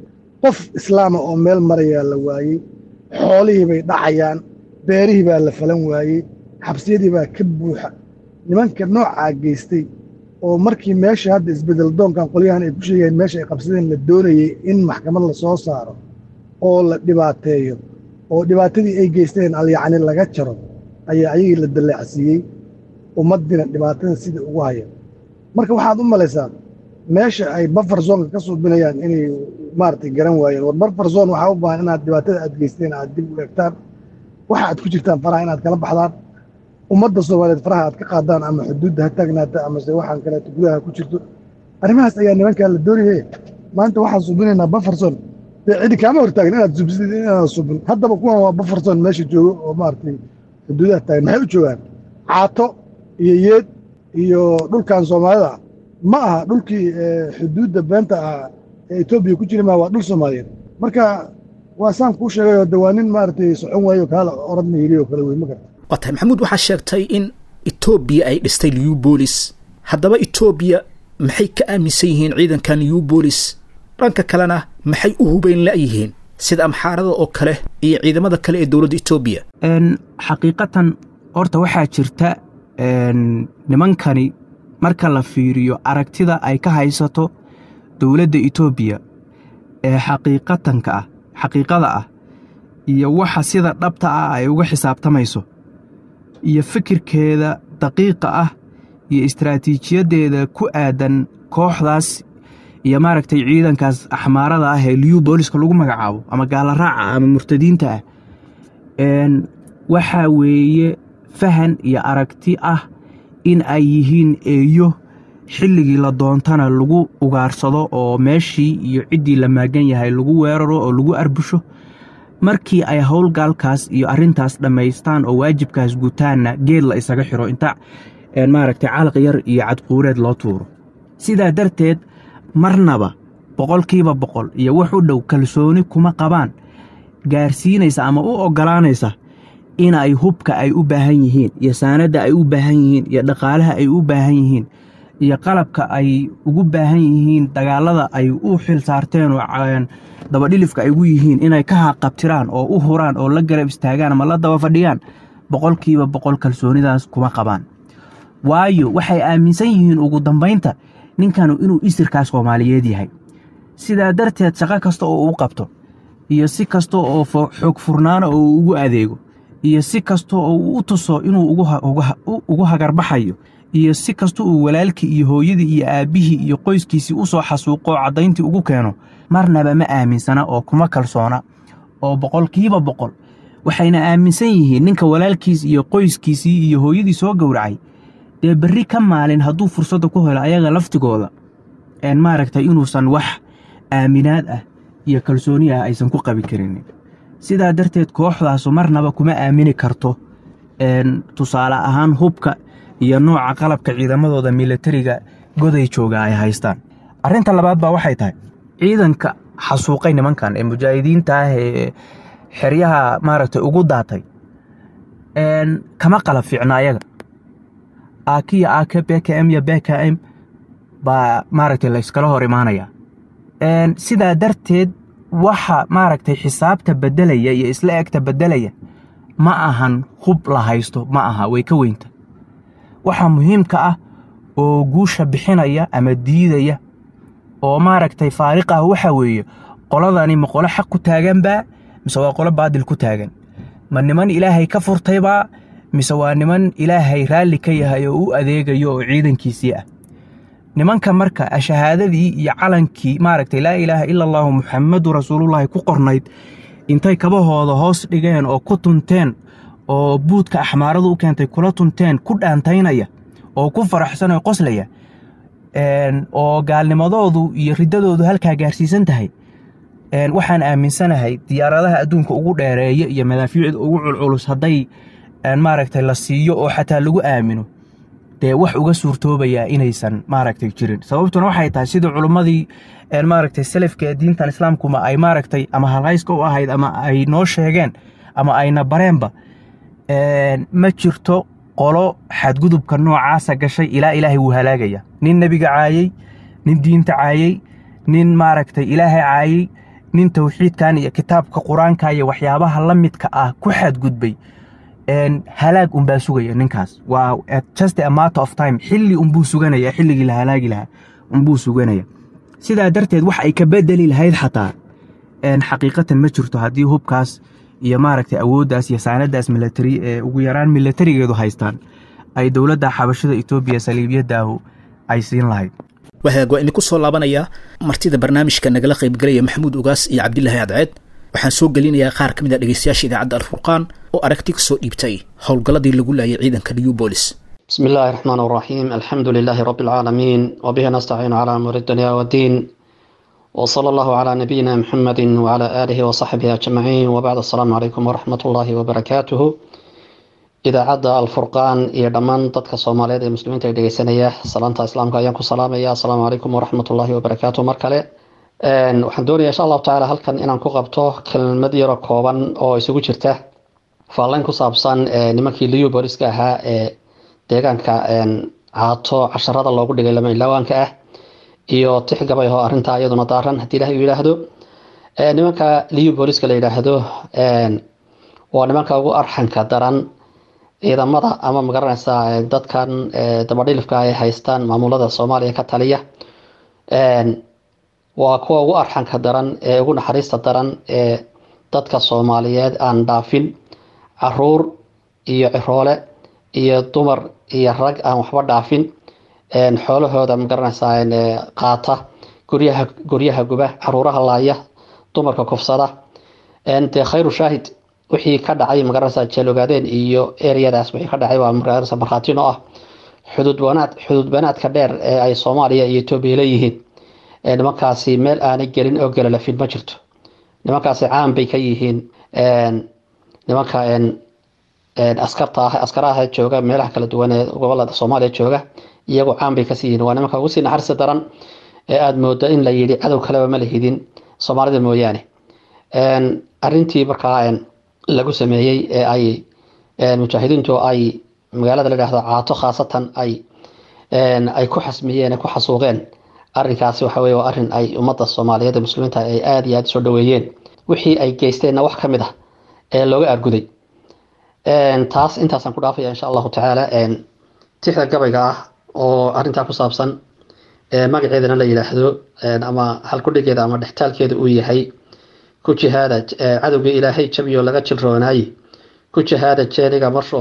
qof islaama oo meel marayaa la waayey xoolihii bay dhacayaan beerihii baa la falan waayey xabsiyadii baa ka buuxa nimanka noocaa geystay oo markii meesha hadda isbedel doonkan qolyahan ay ku sheegayeen meesha ay qabsadeen la doonayey in maxkamad la soo saaro oo la dhibaateeyo oo dhibaatadii ay geysteen alyacni laga jaro ayaa ayagii la daleecsiiyey ummaddiina dhibaatada sidai ugu haya marka waxaad u malaysaa meesha ay bafar zoonka ka suubinayaan inay maaragtay garan waayeen war bafar zoon waxaa u baahan inaad dhibaatada aad geysteen aad dib u eegtaan waxa aad ku jirtaan faraha inaad kala baxdaan ummadda soomaaliyeed faraha aad ka qaadaan ama xuduudda ha taagnaata amase waxaan kaleeto gudaha ku jirto arrimahaas ayaa nimankaa la doonaye maanta waxaan subinaynaa bafarson dee cidi kaama hortaagin inaad subsid inaad subin haddaba kuwan waa bafarson meesha joogo oo maaragtay xuduudaha taagan maxay u joogaan caato iyo yeed iyo dhulkan soomaalida ma aha dhulkii xuduudda beenta ah ee etoobiya ku jiri maa waa dhul soomaaliyeed marka waa saan kuu sheegayoo de waa nin maaragtay socon waayo kaala oradna yidhi oo kale wey ma garta waa tahay maxamuud waxaa sheegtay in etoobiya ay dhistay liubolis haddaba etoobiya maxay ka aaminsan yihiin ciidankan liubolis dhanka kalena maxay u hubayn la'yihiin sida amxaarada oo kale iyo ciidamada kale ee dowladda etoobiya xaqiiqatan horta waxaa jirta nimankani marka la fiiriyo aragtida ay ka haysato dowladda etoobiya ee xaqiiqatanka ah xaqiiqada ah iyo waxa sida dhabta ah ay uga xisaabtamayso iyo fikirkeeda daqiiqa ah iyo istaraatiijiyaddeeda ku aadan kooxdaas iyo maaragtay ciidankaas axmaarada ah ee liyu booliska lagu magacaabo ama gaala raaca ama murtadiinta ah waxaa weeye fahan iyo aragti ah in ay yihiin eeyo xilligii la doontana lagu ugaarsado oo meeshii iyo ciddii la maagan yahay lagu weeraro oo lagu arbusho markii ay howlgaalkaas iyo arrintaas dhammaystaan oo waajibkaas gutaanna geed la isaga xiro inta maaragtay calaq yar iyo cadquureed loo tuuro sidaa darteed marnaba boqolkiiba boqol iyo wax u dhow kalsooni kuma qabaan gaarsiinaysa ama u oggolaanaysa in ay hubka ay u baahan yihiin iyo saanadda ay u baahan yihiin iyo dhaqaalaha ay u baahan yihiin iyo qalabka ay ugu baahan yihiin dagaallada ay u xil saarteen oo dabadhilifka ay ugu yihiin inay ka haqabtiraan oo u huraan oo la garab istaagaan ama la daba fadhiyaan boqolkiiba boqol kalsoonidaas kuma qabaan waayo waxay aaminsan yihiin ugu dambaynta ninkanu inuu isirkaa soomaaliyeed yahay sidaa darteed shaqo kasta oo uu qabto iyo si kasta oo xoog furnaana oo uu ugu adeego iyo si kasta oo uu u tuso inuu ugu hagarbaxayo iyo si kasta uu walaalkii iyo hooyadii iyo aabbihii iyo qoyskiisii u soo xasuuqoo caddayntii ugu keeno marnaba ma aaminsana oo kuma kalsoona oo boqolkiiba boqol waxayna aaminsan yihiin ninka walaalkiis iyo qoyskiisii iyo hooyadii soo gowracay dee berri ka maalin hadduu fursadda ku helo ayaga laftigooda maaragtay inuusan wax aaminaad ah iyo kalsooni ah aysan ku qabi karinin sidaa darteed kooxdaasu marnaba kuma aamini karto tusaale ahaan hubka iyo nooca qalabka ciidamadooda milatariga goday jooga ay haystaan arrinta labaad baa waxay tahay ciidanka xasuuqay nimankan ee mujaahidiinta ah ee xeryaha maaragtay ugu daatay kama qalab fiicna ayaga aakiya aake bkm iyo bkm baa maaragtay la yskala hor imaanaya sidaa darteed waxa maaragtay xisaabta beddelaya iyo isla egta beddelaya ma ahan hub la haysto ma aha way ka weynta waxa muhiimka ah oo guusha bixinaya ama diidaya oo maaragtay faariq ah waxa weeye qoladani ma qolo xaq ku taaganbaa mise waa qolo baadil ku taagan ma niman ilaahay ka furtaybaa mise waa niman ilaahay raalli ka yahay oo u adeegayo oo ciidankiisii ah nimanka marka shahaadadii iyo calankii maaragtay laa ilaaha ila allaahu muxammadu rasuulullaahi ku qornayd intay kabahooda hoos dhigeen oo ku tunteen oo buudka axmaaradu u keentay kula tunteen ku dhaantaynaya oo ku faraxsanoo qoslaya oo gaalnimadoodu iyo riddadoodu halkaa gaarsiisan tahay waxaan aaminsanahay diyaaradaha adduunka ugu dheereeya iyo madaafiicda ugu culculus hadday maaragtay la siiyo oo xataa lagu aamino dee wax uga suurtoobayaa inaysan maaragtay jirin sababtuna waxay tahay sidii culummadii maaragtay salafka ee diintan islaamkuma ay maaragtay ama halhayska u ahayd ama ay noo sheegeen ama ayna bareenba ma jirto qolo xadgudubka noocaasa gashay ilaa ilaahay wuu halaagaya nin nebiga caayey nin diinta caayey nin maaragtay ilaahay caayey nin tawxiidkan iyo kitaabka qur-aanka iyo waxyaabaha la midka ah ku xadgudbay halaag unbaa sugaya ninkaas waa just a matter of time xilli unbuu suganaya xilligii la halaagi lahaa unbuu suganaya sidaa darteed wax ay ka bedeli lahayd xataa xaqiiqatan ma jirto haddii hubkaas iyo maaragtay awooddaas iyo saanadaas milatari ee ugu yaraan milatarigeedu haystaan ay dowladda xabashada etoobiya saliibyadaahu ay siin lahayd wahaag waa idinku soo laabanayaa martida barnaamijka nagala qaybgalaya maxamuud ugaas iyo cabdilaahi cadceed waxaan soo gelinayaa qaar ka mid a dhegeystayaasha idaacadda alfurqaan oo aragti kasoo dhiibtay howlgalladii lagu laayay ciidanka newbolis بسم الله الرحمن الرحيم الحمد لله رب العالمين وبه نستعين على أمور الدنيا والدين وصلى الله على نبينا محمد وعلى آله وصحبه أجمعين وبعد السلام عليكم ورحمة الله وبركاته إذا عدى الفرقان إلى دمان ضدك الصومالية المسلمين تيجي سنية سلامة إسلام كأيامكم سلام يا السلام عليكم ورحمة الله وبركاته مركلة waxaan doonaya insha allahu tacaala halkan inaan ku qabto kelmad yaro kooban oo isugu jirta faallayn ku saabsan nimankii liyu booliska ahaa ee deegaanka caato casharada loogu dhigay lama ilaawaanka ah iyo tix gabay oo arrintaa iyaduna daaran haddii ilahay uu yidhaahdo nimanka liyu booliska la yidhaahdo waa nimanka ugu arxanka daran ciidamada ama magaranaysa dadkan dabadhilifka ay haystaan maamulada soomaaliya ka taliya waa kuwa ugu arxanka daran ee ugu naxariista daran ee dadka soomaaliyeed aan dhaafin caruur iyo ciroole iyo dumar iyo rag aan waxba dhaafin xoolahooda magaranaysaa qaata guryaha guryaha guba caruuraha laaya dumarka kufsada dee khayru shaahid wixii ka dhacay magaranaysaa jeelogaadeen iyo ereyadaas wixii ka dhacay waa magaranaysa markhaatino ah xuduud banaad xuduud banaadka dheer ee ay soomaaliya iyo etoobiya leeyihiin nimankaasi meel aanay gelin oo galalafin ma jirto nimankaasi caan bay ka yihiin nimanka askarta ah askaraha jooga meelaha kala duwan ee gobolada soomaaliya jooga iyagoo caan bay kasii yihiin waa nimanka ugu sii naxariista daran ee aada moodo in la yidhi cadow kaleba ma lahidin soomaalida mooyaane arintii markaa lagu sameeyey ee ay mujaahidiintu ay magaalada la dhahdo caato khaasatan ay ay ku xasmiyeen ku xasuuqeen arrinkaasi waxa weye waa arrin ay ummadda soomaaliyeed ee muslimiinta ay aada iyo aada soo dhaweeyeen wixii ay geysteenna wax ka mid ah ee looga arguday taas intaasaan ku dhaafaya insha allahu tacaala tixda gabayga ah oo arrintaa ku saabsan magaceedana la yidhaahdo ama halkudhigeeda ama dhextaalkeeda uu yahay ku jihaada cadowga ilaahay jabiyo laga jilroonaaye ku jihaada jeeniga marsho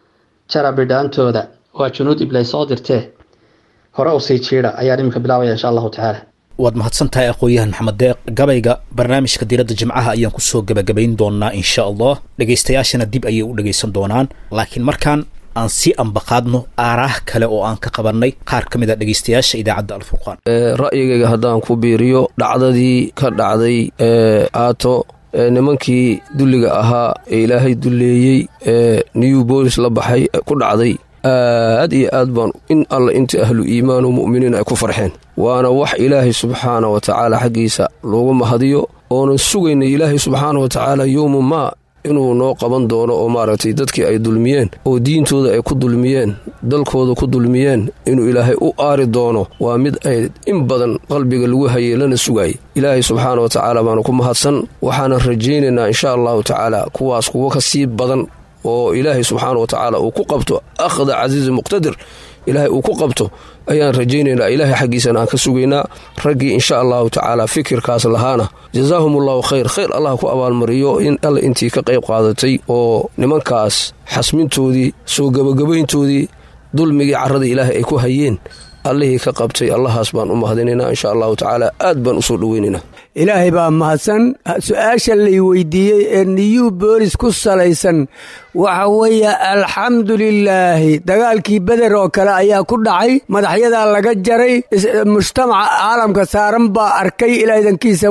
jara bidhaantooda waa junuud iblay soo dirtee hore usii jiida ayaan iminka bilaabaya insha allahu tacaala waad mahadsan tahay aqoon-yahan maxamed deeq gabayga barnaamijka diradda jimcaha ayaan kusoo gebagabayn doonaa insha allah dhegaystayaashana dib ayay u dhegaysan doonaan laakiin markaan aan si ambaqaadno aaraah kale oo aan ka qabannay qaar ka mid a dhegaystayaasha idaacadda alfurqaan ra'yigayga haddaan ku biiriyo dhacdadii ka dhacday ee aato ee nimankii dulliga ahaa ee ilaahay dulleeyey ee new bolis la baxay ku dhacday aad iyo aad baan in alla inta ahlu iimaan oo mu'miniin ay ku farxeen waana wax ilaahay subxaana wa tacaala xaggiisa loogu mahadiyo oonan sugayna ilaahay subxaana wa tacaala yowmu maa inuu noo qaban doono oo maaragtay dadkii ay dulmiyeen oo diintooda ay ku dulmiyeen dalkooda ku dulmiyeen inuu ilaahay u aari doono waa mid ay in badan qalbiga lagu hayay lana sugaayay ilaahay subxaana wa tacaala baanu ku mahadsan waxaanan rajaynaynaa insha allahu tacaala kuwaas kuwo ka sii badan oo ilaahay subxaana wa tacaala uu ku qabto akhda casiizi muqtadir ilaahay uu ku qabto ayaan rajaynaynaa ilaahay xaggiisana aan ka sugaynaa raggii insha allahu tacaala fikirkaas lahaana jazaahum allahu khayr khayr allah ku abaalmariyo in alla intii ka qayb qaadatay oo nimankaas xasmintoodii soo gebagabayntoodii dulmigii carrada ilaahay ay ku hayeen allihii ka qabtay allahaas baan u mahadinaynaa insha allahu tacaala aad baan u soo dhoweynaynaa ilaahay baa mahadsan su-aasha lay weydiiyey ee new boolis ku salaysan waxa weeye alxamdu lilaahi dagaalkii beder oo kale ayaa ku dhacay madaxyadaa laga jaray mujtamaca caalamka saaran baa arkay ilaadankiisa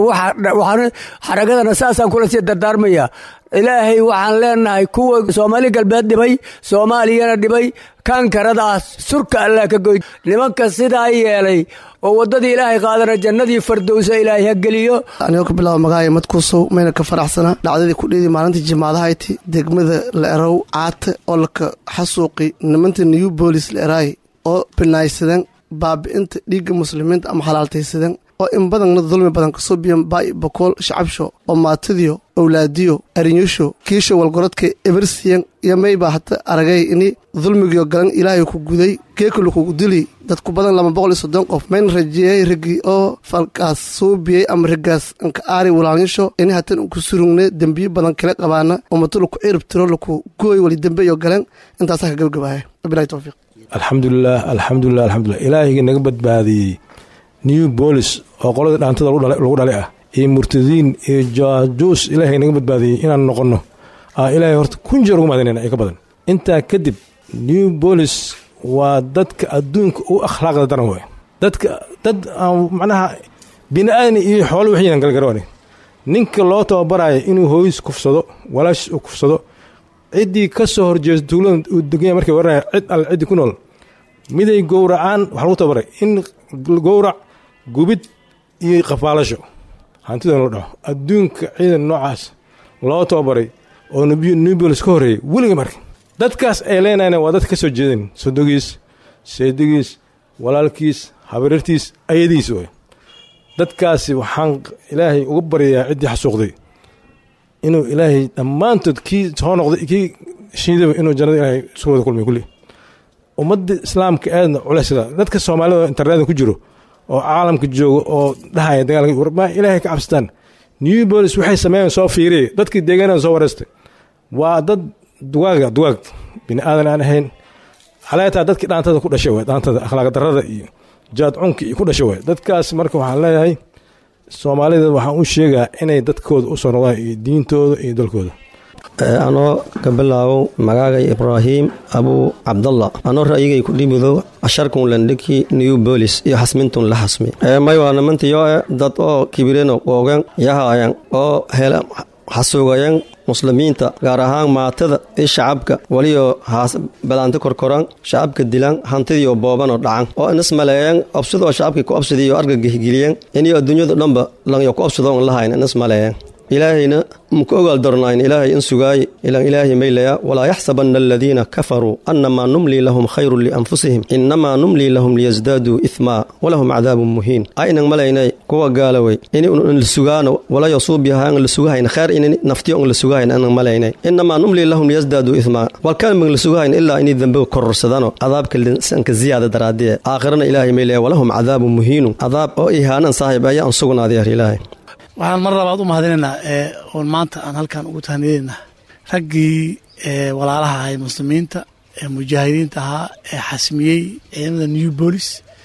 xaragadana saasaan kula sii dardaarmaya ilaahay waxaan leenahay kuwa soomaali galbeed dhibay soomaaliyana dhibay kankaradaas surka allah ka goy nimanka sidaa yeelay oo waddadii ilaahay qaadana jannadii fardowsa ilaahay ha geliyo anigoo ka bilaaba magacaaya madkuusow mayna ka faraxsana dhacdadii ku dheedi maalintii jimaadahayti degmada la erow caate oo laka xasuuqi nimanta new boolis la eraay oo binaaysadan baabi'inta dhiigga muslimiinta ama xalaaltaysadan oo in badanna dulmi badan kasoo biyan baay bokool shacabsho oo maatidiyo owlaadiyo arinyusho kiisho walgorodka ebersiyan iyo maybaa hata aragay ini dulmigiyo galan ilaahay ku guday geekulu kugu dili dadku badan laba boqol iyo soddon qof mayn rajiyey ragii oo falkaas suubiyey ama raggaas anka aari walaanyasho ini hatan ku surugne dembiyo badan kala qabaana ummado laku cirib tiro laku gooy wali dembe iyo galeen intaasaa ka gabagabaaya wabilahi towfiiq alxamdulilah alxamdulilah alxamdulilah ilaahayga naga badbaadiyey new bolis oo qolada dhaantada lagu dhalay ah iyo murtadiin iyo jaajuus ilaahay naga badbaadiyey inaan noqonno ilaahay horta kun jeer ugu mahadinayna ay ka badan intaa kadib new bolis waa dadka adduunka u akhlaaqda daran waay dadka dad aan macnaha bini aadani iyo xoolo waxaynan galgarooni ninka loo tababaraayo inuu hooyis kufsado walaash u kufsado ciddii ka soo horjeesto tuulada uu deganya markay waranaya cid alle ciddii ku nool miday gowracaan waxaa lagu tababaray in gowrac gubid iyo qafaalasho hantida loo dhaco adduunka ciidan noocaas loo tababaray oo nubolis ka horreeyay weliga marka dadkaas ay leenayna waa dad ka soo jeedeen sodogiis seedigiis walaalkiis habarirtiis ayadiis way dadkaasi waxaan ilaahay uga baryayaa ciddii xasuuqday inuu ilaahay dhammaantood kii soo noqday kii shiidaba inuu jannada ilaahay isu wada kulmay kulli ummadda islaamka aadna culeysada dadka soomaalida internetka ku jiro oo caalamka jooga oo dhahaya dagaalka warma ilaahay ka cabsataan new bolis waxay sameeyeen soo fiiriye dadkii deegaanada soo wareystay waa dad dugaaga dugaag bini aadan aan ahayn xaleetaa dadkii dhaantada ku dhashay waay dhaantada akhlaaq darrada iyo jaad cunki iyo ku dhashay waay dadkaas marka waxaan leeyahay soomaalida waxaan u sheegaa inay dadkooda u soo noqdaan iyo diintooda iyo dalkooda anoo ka bilaabo magaagay ibraahim abuu cabdalla anoo ra'yigay ku dhibido asharkun landhiki new bolis iyo xasmintun la xasmi may waa nimantiyo e dad oo kibireno qoogen yahaayan oo hel xasuugayan muslimiinta gaar ahaan maatada iyo shacabka weliyo haas badaanti korkoran shacabka dilan hantidiyo boobanoo dhacan oo inas maleeyan obsidoo shacabkii ku obsidiyo argagihgeliyan iniyo adduunyadu dhanba lanyo ku obsidoon lahayn inas maleeyan ilaahayna muku ogaal darnayn ilaahay in sugaaye ilan ilaahay maylaya walaa yaxsabanna aladiina kafaruu annamaa numlii lahum khayrun lianfusihim innamaa numlii lahum liyasdaaduu ihmaa walahum cadaabun muhiin aynan malaynay kuwa gaalowey ini un la sugaano walayo suubyaha an la sugahayn khayr ini naftiyo un la sugahayn anan malaynay innamaa numlii lahum liyasdaaduu ihmaa walkalmig la sugahayn ilaa inay dembe kororsadano cadaabka sanka ziyaada daraadiye aakhirana ilaahay maylaya walahum cadaabun muhiinun cadaab oo ihaanan saaxiib ayaa an sugnaadiyar ilaahay waxaan mar labaad u mahadinaynaa ee oon maanta aan halkan ugu tahniyeynaa raggii walaalaha ahay muslimiinta ee mujaahidiinta ahaa ee xasmiyey ciidamada new bolis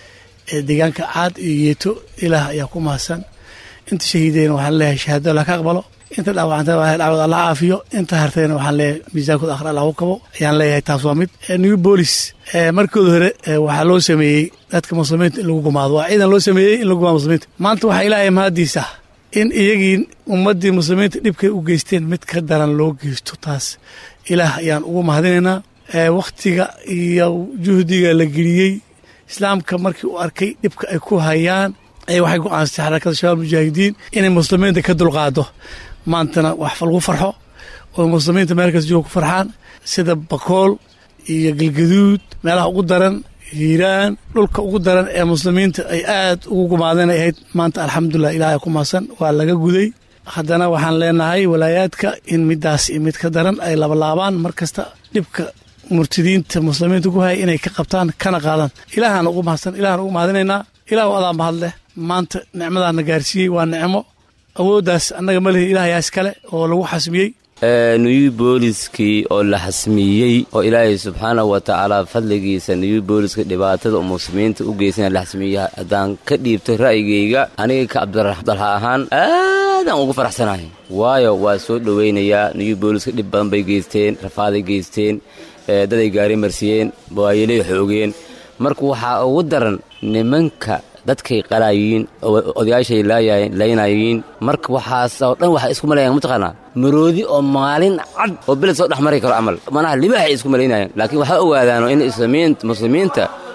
ee deegaanka caad iyo yeeto ilaah ayaa ku mahadsan inta shahiideyna waxaan leeyahay shahaado allah ka aqbalo inta dhaawacantay waa dhacwad allah caafiyo inta hartayna waxaan leeyahay miisaankooda akhra allah u kabo ayaan leeyahay taas waa mid new bolis markooda hore waxaa loo sameeyey dadka muslimiinta in lagu gumaado waa ciidan loo sameeyey in lagu gumaado muslimiinta maanta waxaa ilaahay mahadiisa in iyagii ummaddii muslimiinta dhibkay u geysteen mid ka daran loo geysto taas ilaah ayaan ugu mahadinaynaa wakhtiga iyo juhdiga la geliyey islaamka markii uu arkay dhibka ay ku hayaan ay waxay go-aansatay xarakada shabaab mujaahidiin inay muslimiinta ka dulqaado maantana wax lagu farxo oo muslimiinta meelkaas jooga ku farxaan sida bakool iyo galgaduud meelaha ugu daran hiiraan dhulka ugu daran ee muslimiinta ay aad ugu gumaadeen ay ahayd maanta alxamdulilah ilaah ku mahadsan waa laga guday haddana waxaan leenahay walaayaadka in midaas iyo mid ka daran ay labalaabaan mar kasta dhibka murtidiinta muslimiinta ku haya inay ka qabtaan kana qaadaan ilaahaan ugu mahadsan ilahaan ugu mahadinaynaa ilah adaa mahad leh maanta nicmadaana gaarsiiyey waa nicmo awooddaas annaga ma lihi ilaah yaas kale oo lagu xasmiyey new booliskii oo la xasmiyey oo ilaahay subxaanahu wa tacaala fadligiisa new booliska dhibaatada muslimiinta u geysana la xasmiyey haddaan ka dhiibto ra'yigayga aniga ka cabdiraxdalha ahaan aadaan ugu faraxsanahay waayo waa soo dhowaynayaa new booliska dhib badan bay geysteen rafaaday geysteen daday gaari marsiiyeen waayelay xoogeen marka waxaa ugu daran nimanka dadkay qalaayiin odayaashay laynayiin marka waxaas oo dhan waxay isku malayaan mataqaanaa maroodi oo maalin cad oo beled soo dhex mari karo camal manaha libaxay isku malaynayaan laakiin waxaa ogaadaano in muslimiinta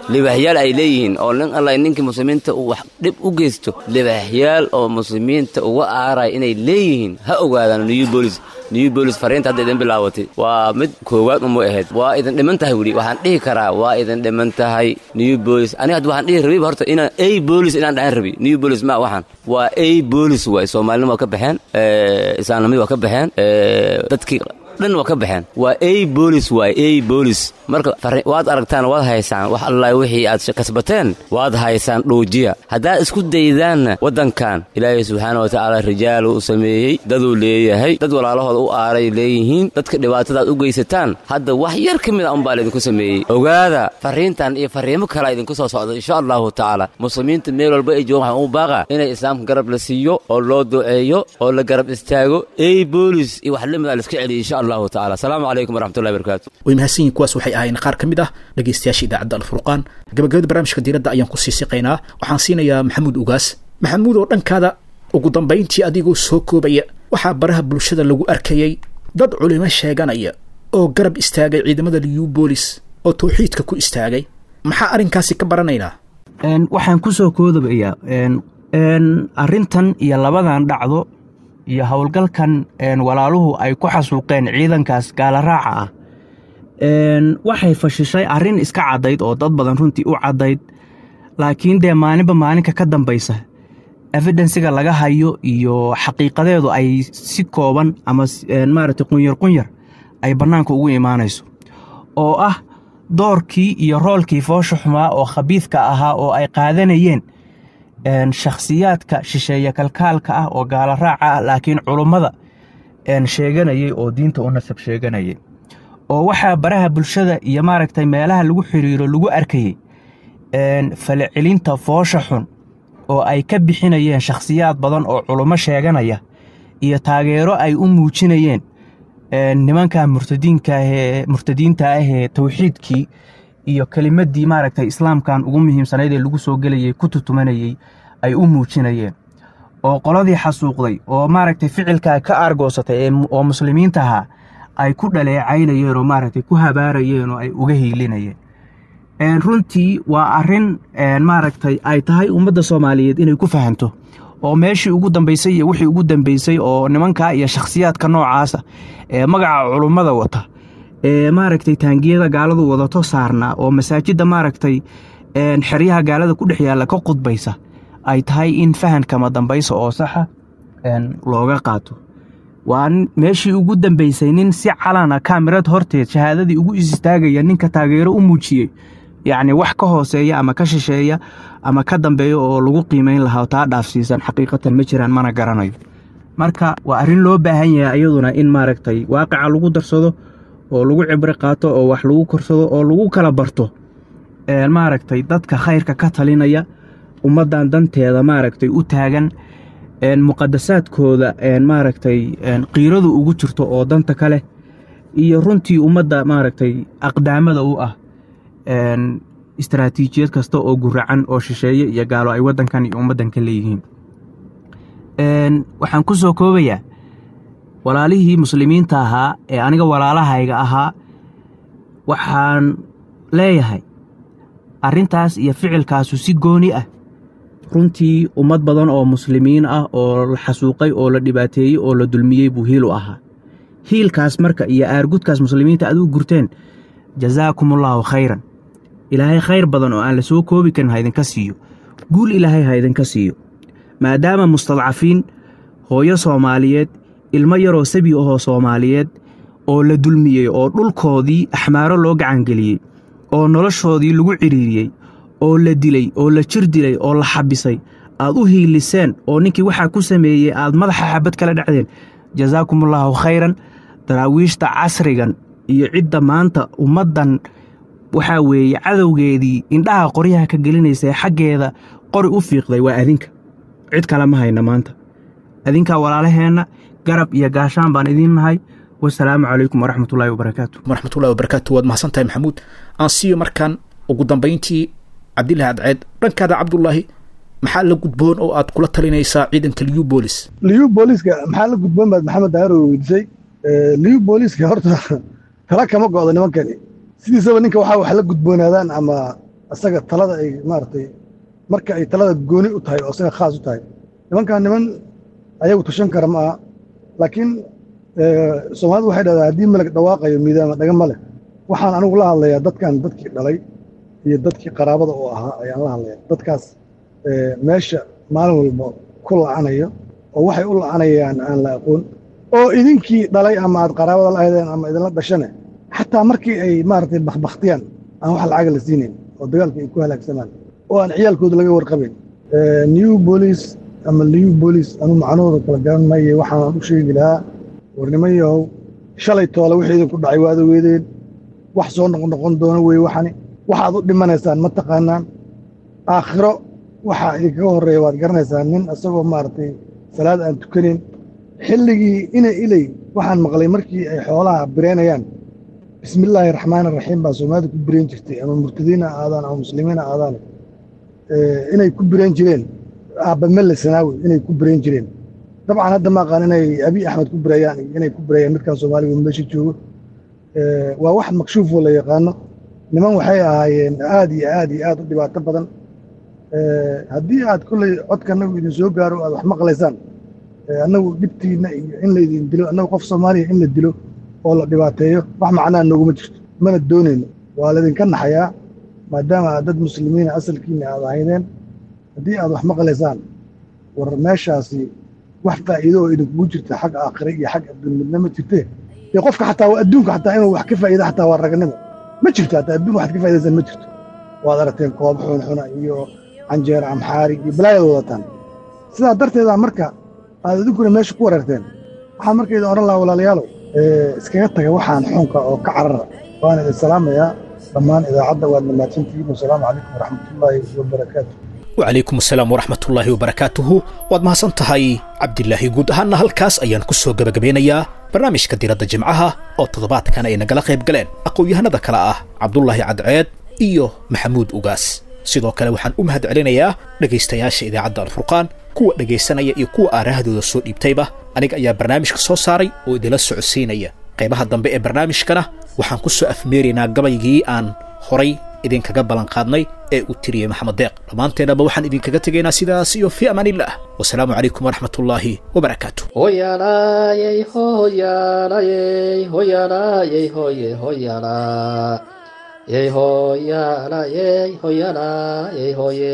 libaaxyaal ay leeyihiin oo nin alla ninkii muslimiinta uu wax dhib u geysto libaaxyaal oo muslimiinta uga aaraya inay leeyihiin ha ogaadaan new bolis new bolis fariinta hadda idin bilaabatay waa mid koowaad uma ahayd waa idin dhiman tahay weli waxaan dhihi karaa waa idin dhiman tahay new bolis aniga hadda waxaan dhihi rabiba horta inaan a bolis inaan dhahan rabi new bolis ma waxaan waa a bolis waay soomaalinima waa ka baxeen islaamnimada waa ka baxeen dadkii dhan waa ka baxeen waa a bolis waay a bolis marka waad aragtaan waad haysaan wax alla wixii aad kasbateen waad haysaan dhoojiya haddaad isku daydaanna waddankan ilaahay subxaana watacaala rijaal u sameeyey daduu leeyahay dad walaalahooda u aaray leeyihiin dadka dhibaatadaad u geysataan hadda wax yar ka mid a unbaa laydinku sameeyey ogaada fariintan iyo fariimo kalea idinku soo socda insha allahu tacaala muslimiinta meel walba ay joogan waxaan u baaqa inay islaamka garab la siiyo oo loo duceeyo oo la garab istaago a bolis iyo wax lamid a laiska celiya insha allahu tacala asalaamu calaykum waraxmatullahi barakaatu way mahadsan yihin kuwaas waxay ahaayeen qaar ka mid ah dhegaystayaasha idaacadda alfurqaan gabagabada barnaamijka diiradda ayaan ku sii siqaynaa waxaan siinayaa maxamuud ugaas maxamuud oo dhankaada ugu dambayntii adigoo soo koobaya waxaa baraha bulshada lagu arkayay dad culimo sheeganaya oo garab istaagay ciidamada liyu boolis oo tawxiidka ku istaagay maxaa arrinkaasi ka baranaynaa waxaan ku soo koodabayaa arrintan iyo labadan dhacdo iyo howlgalkan walaaluhu ay ku xasuuqeen ciidankaas gaalaraaca ah waxay fashishay arrin iska caddayd oo dad badan runtii u caddayd laakiin dee maalinba maalinka ka dambaysa evidensiga laga hayo iyo xaqiiqadeedu ay si kooban ama maaragtay qunyar qunyar ay bannaanka ugu imaanayso oo ah doorkii iyo roolkii foosha xumaa oo khabiidka ahaa oo ay qaadanayeen shakhsiyaadka shisheeye kalkaalka ah oo gaala raaca ah laakiin culummada sheeganayay oo diinta u nasab sheeganayay oo waxaa baraha bulshada iyo maaragtay meelaha lagu xiriiro lagu arkayey falcelinta foosha xun oo ay ka bixinayeen shakhsiyaad badan oo culummo sheeganaya iyo taageero ay u muujinayeen nimanka murtadiinkaahee murtadiinta ahee tawxiidkii iyo kelimaddii maaragtay islaamkan ugu muhiimsanayd ee lagu soo gelayay ku tutumanayey ay u muujinayeen oo qoladii xasuuqday oo maaragtay ficilkaa ka aargoosatay oo muslimiinta ahaa ay ku dhaleecaynayeen oo maaragtay ku habaarayeen oo ay uga hiilinayeen runtii waa arrin maaragtay ay tahay ummadda soomaaliyeed inay ku fahanto oo meeshii ugu dambaysay iyo wixii ugu dambeysay oo nimankaa iyo shakhsiyaadka noocaasa ee magaca culummada wata ee maaragtay taangiyada gaaladu wadato saarnaa oo masaajidda maaragtay xeryaha gaalada ku dhex yaalla ka qudbaysa ay tahay in fahankama dambaysa oo saxa looga qaato waa meeshii ugu dambeysay nin si calana kaamirad horteed shahaadadii ugu isistaagaya ninka taageero u muujiyey yacni wax ka hooseeya ama ka shisheeya ama ka dambeeya oo lagu qiimayn lahaa taa dhaafsiisan xaqiiqatan ma jiraan mana garanayo marka waa arrin loo baahan yahay iyaduna in maaragtay waaqica lagu darsado oo lagu cibro qaato oo wax lagu korsado oo lagu kala barto maaragtay dadka khayrka ka talinaya ummaddan danteeda maaragtay u taagan muqadasaadkooda maaragtay qiiradu ugu jirto oo danta kale iyo runtii ummadda maaragtay aqdaamada u ah istaraatiijiyad kasta oo guracan oo shisheeye iyo gaalo ay waddankan iyo ummaddan ka leeyihiin waxaan ku soo koobayaa walaalihii muslimiinta ahaa ee aniga walaalahayga ahaa waxaan leeyahay arrintaas iyo ficilkaasu si gooni ah runtii ummad badan oo muslimiin ah oo la xasuuqay oo la dhibaateeyey oo la dulmiyey buu hiil u ahaa hiilkaas marka iyo aargudkaas muslimiinta aad u gurteen jazaakumullaahu khayran ilaahay khayr badan oo aan la soo koobi karin ha idinka siiyo guul ilaahay ha idinka siiyo maadaama mustadcafiin hooyo soomaaliyeed ilmo yaroo sabi ahoo soomaaliyeed oo la dulmiyey oo dhulkoodii axmaaro loo gacangeliyey oo noloshoodii lagu cidhiiriyey oo la dilay oo la jir dilay oo la xabisay aad u hiiliseen oo ninkii waxaa ku sameeyey aad madaxa xabad kala dhacdeen jazaakumullaahu khayran daraawiishta casrigan iyo cidda maanta ummaddan waxaa weeye cadowgeedii indhaha qoryaha ka gelinaysa ee xaggeeda qori u fiiqday waa adinka cid kale ma hayna maanta adinkaa walaalaheenna garab iyo gaashaan baan idiin nahay wasalaamu calaykum waraxmatullaahi wabarakaatu waraxmatullahi wabarakaatu waad mahadsan tahay maxamuud aan siiyo markaan ugu dambayntii cabdillahi adceed dhankaada cabdullaahi maxaa la gudboon oo aad kula talinaysaa ciidanka liyu boolis liyu booliska maxaa la gudboon baad maxamed daaro weydiisay liyu booliska horta tala kama go'do nimankani sidiisaba ninka waxaa wax la gudboonaadaan ama asaga talada ay maaragtay marka ay talada gooni u tahay oo asaga khaas u tahay nimankan niman ayagu tashan kara ma aha laakiin soomaalidu waxay dhahdaa haddii malag dhawaaqayo miidaama dhaga ma leh waxaan anigu la hadlayaa dadkan dadkii dhalay iyo dadkii qaraabada u ahaa ayaan la hadlayaa dadkaas meesha maalin walba ku la'anayo oo waxay u la'anayaan aan la aqoon oo idinkii dhalay ama aad qaraabada la ahdeen ama idinla dhashane xataa markii ay maaragtay bakbaktiyaan aan wax lacaga la siinayn oo dagaalka ay ku halaagsamaan oo aan ciyaalkooda laga warqabayn new boolice ama liw boolice anu macnahooda kala garan maaye waxaan u sheegi lahaa warniman yahow shalay toole wixii idinku dhacay waad ogeedeen wax soo noqnoqon doono weye waxani waxaad u dhimanaysaan ma taqaanaan aakhiro waxaa idinkaga horreeya waad garanaysaan nin isagoo maaragtay salaad aan tukanayn xilligii ina iley waxaan maqlay markii ay xoolaha bireynayaan bismillaahi raxmaani raxiim baa soomaalida ku bireen jirtay ama murtadiina aadaan ama muslimiina aadaan inay ku bireen jireen aabamelle sanaawi inay ku bireen jireen dabcan hadda ma aqaan inay abiy axmed ku bireeyaan iyo inay ku bireeyaan midkan soomaaliga meesha joogo waa wax makshuufoo la yaqaano niman waxay ahaayeen aad iyo aad iyo aad u dhibaato badan haddii aad kolley codka annagu idin soo gaaro aad wax maqlaysaan annagu dhibtiinna iyo in laydin dilo annagu qof soomaaliya in la dilo oo la dhibaateeyo wax macnaa nooguma jirto mana doonayno waa laydinka naxayaa maadaama aad dad muslimiina asalkiina aad ahaydeen haddii aad wax maqlaysaan war meeshaasi wax faa'iido oo idinkugu jirta xag aakhire iyo xag adduun midna ma jirtee dee qofka xataa adduunka xataa inuu wax ka faa'iida xataa waa ragnimo ma jirto hataa adduun waxaad ka faa'idaysaan ma jirto waad aragteen koob xunxuna iyo canjeer amxaari iyo balaayaad wadataan sidaa darteeda marka aad idinkuna meesha ku wareerteen waxaan marka idin odhan lahaa walaalayaalow iskaga taga waxaan xunka oo ka carara waan idin salaamayaa dhammaan idaacadda waad mahadsantihiin wasalaamu calaykum waraxmatullaahi wabarakaatu wacalaykum asalaam waraxmatullaahi wabarakaatuhu waad mahadsan tahay cabdilaahi guud ahaanna halkaas ayaan ku soo gebagabeynayaa barnaamijka diradda jimcaha oo toddobaadkan ay nagala qayb galeen aqoon-yahanada kale ah cabdulaahi cadceed iyo maxamuud ugaas sidoo kale waxaan u mahad celinayaa dhegaystayaasha idaacadda alfurqaan kuwa dhegaysanaya iyo kuwa aarahdooda soo dhiibtayba aniga ayaa barnaamijka soo saaray oo idinla socodsiinaya qaybaha dambe ee barnaamijkana waxaan ku soo afmeeraynaa gabaygii aan horay idinkaga ballanqaadnay ee uu tiriyey maxamed deeq dhammaanteennaba waxaan idinkaga tegaynaa sidaas iyo fii amaaniillah wasalaamu calaykum waraxmatullaahi wabarakaatu hoyalaayey hoyaalayey hoyalaayey hoye hoyalaa yey hoyaalayey hoyalaayey hoye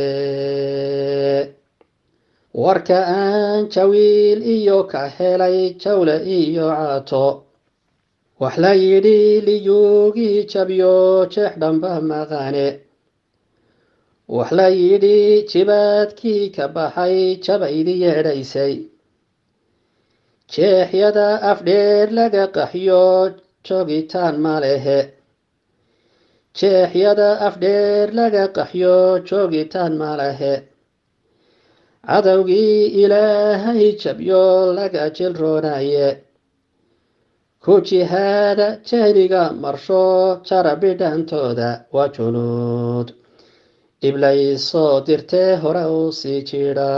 warka aan jawiil iyo ka helay jawle iyo caato wax la yidhi liyuugii jabyo jeex dhamba maqane wax la yidhi jibaadkii ka baxay jabaydi yeedhaysay jeexyada afdheer laga qaxyo joogitaan ma lehe jeexyada afdheer laga qaxyo joogitaan ma lehe cadowgii ilaahay jabyo laga jilroonaye ku jihaada jahliga marsho jara bidhantooda waa junuud iblaysoo dirtee hore u sii jidha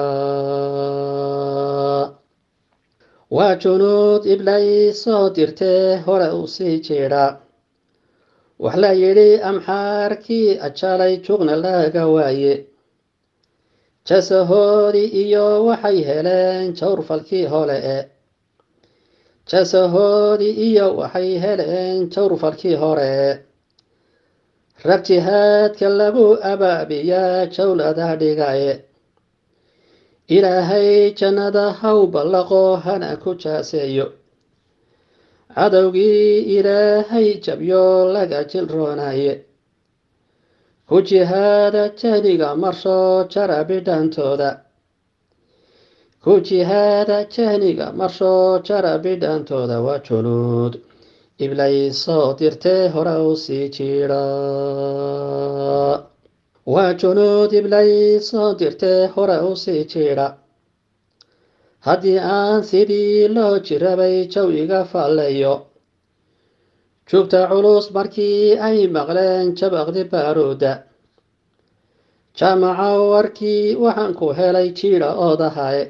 waa junuud iblaysoo dirtee hore u sii jidha wax la yidhi amxaarkii ajalay jugna laga waaye jasahoodii iyo waxay heleen jawrfalkii hole e jasahoodii iyo waxay heleen jawrfalkii hore rag jihaadka lagu abaabiyaa jawlada dhigaye ilaahay jannada haw ballaqo hana ku jaaseeyo cadowgii ilaahay jabyo laga jilroonaye ku jihaada jahliga marsho jara bidhantooda ku jihaada jahliga marsho jara bidhantooda waa junuud iblaysoo dirtee hore u sii jidha waa junuud iblaysoo dirtee hore u sii jidha haddii aan sidii loo jirabay jawiga falleeyo jugta culus markii ay maqleen jabaqdi baaruuda jaamaca warkii waxaan ku helay jiidha oodahaye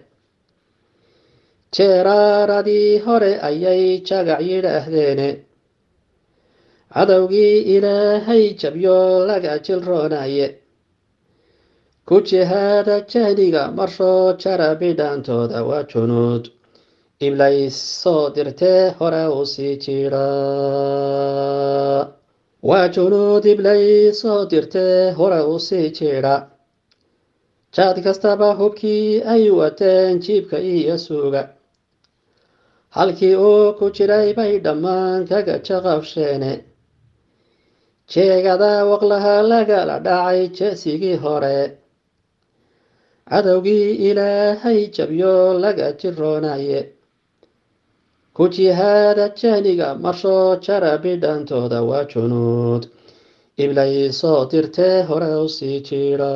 jeeraaradii hore ayay jagac yidhaahdeene cadowgii ilaahay jabyo laga jilroonaye ku jihaada jahliga marshoo jara bidhaantooda waa junuud iblays soo dirtee hore u sii jira waa junuud iblays soo dirtee hore u sii jira jaad kastaba hubkii ay wateen jiibka iyo suuga halkii uu ku jiray bay dhammaan kaga jaqabsheene jeegada waqlaha lagala dhacay jeesigii hore cadowgii ilaahay jabyo laga jiroonaye ku jihaada jahliga marshoo jara bidhantooda waa junuud iblay soo dirtee hore u sii jira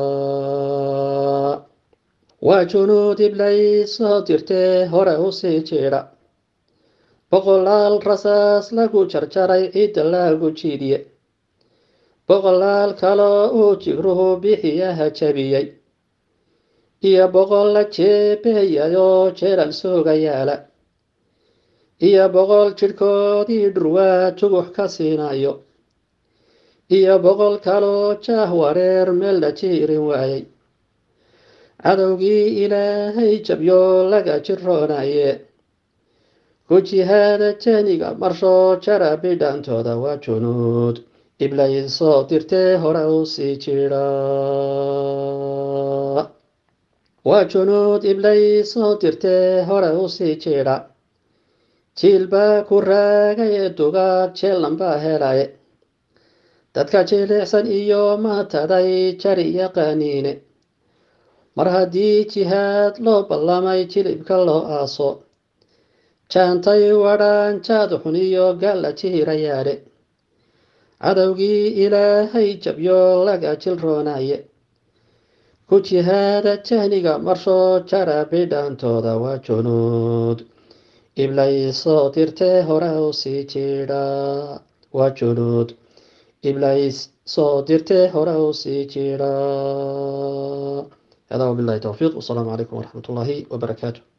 waa junuud iblay soo dirtee hore u sii jira boqolaal rasaas lagu jarjaray ciidda lagu jiidiye boqolaal kaloo uu jigruhu bixiyaha jabiyey iyo boqol la jeebeeyayoo jeelal sooga yaala iyo boqol jidhkoodii dhurwaa jugux ka siinayo iyo boqol kaloo jaah wareer meel la jiirin waayey cadowgii ilaahay jabyo laga jiroonaye ku jihaada janiga marshoo jara bidhantooda waa junuud iblay soo dirtee hore u sii jira waa junuud iblay soo dirtee hore u sii jira jiilbaa ku raagay ee dugaag jeellanbaa helaye dadka jilicsan iyo maataday jari yaqaaniine mar haddii jihaad loo ballamay jilibka loo aaso jaantay wadhaan jaad xun iyo gaalla jiirayaadhe cadowgii ilaahay jabyo laga jilroonaye ku jihaada jahniga marshoo jara bidhaantooda waa junuud iblay soo dirtee hore u sii jidha waa junuud iblays soo dirtee hore u sii jidha هذا وبالله توفيق والسلام عليكم ورحمة الله وبركاته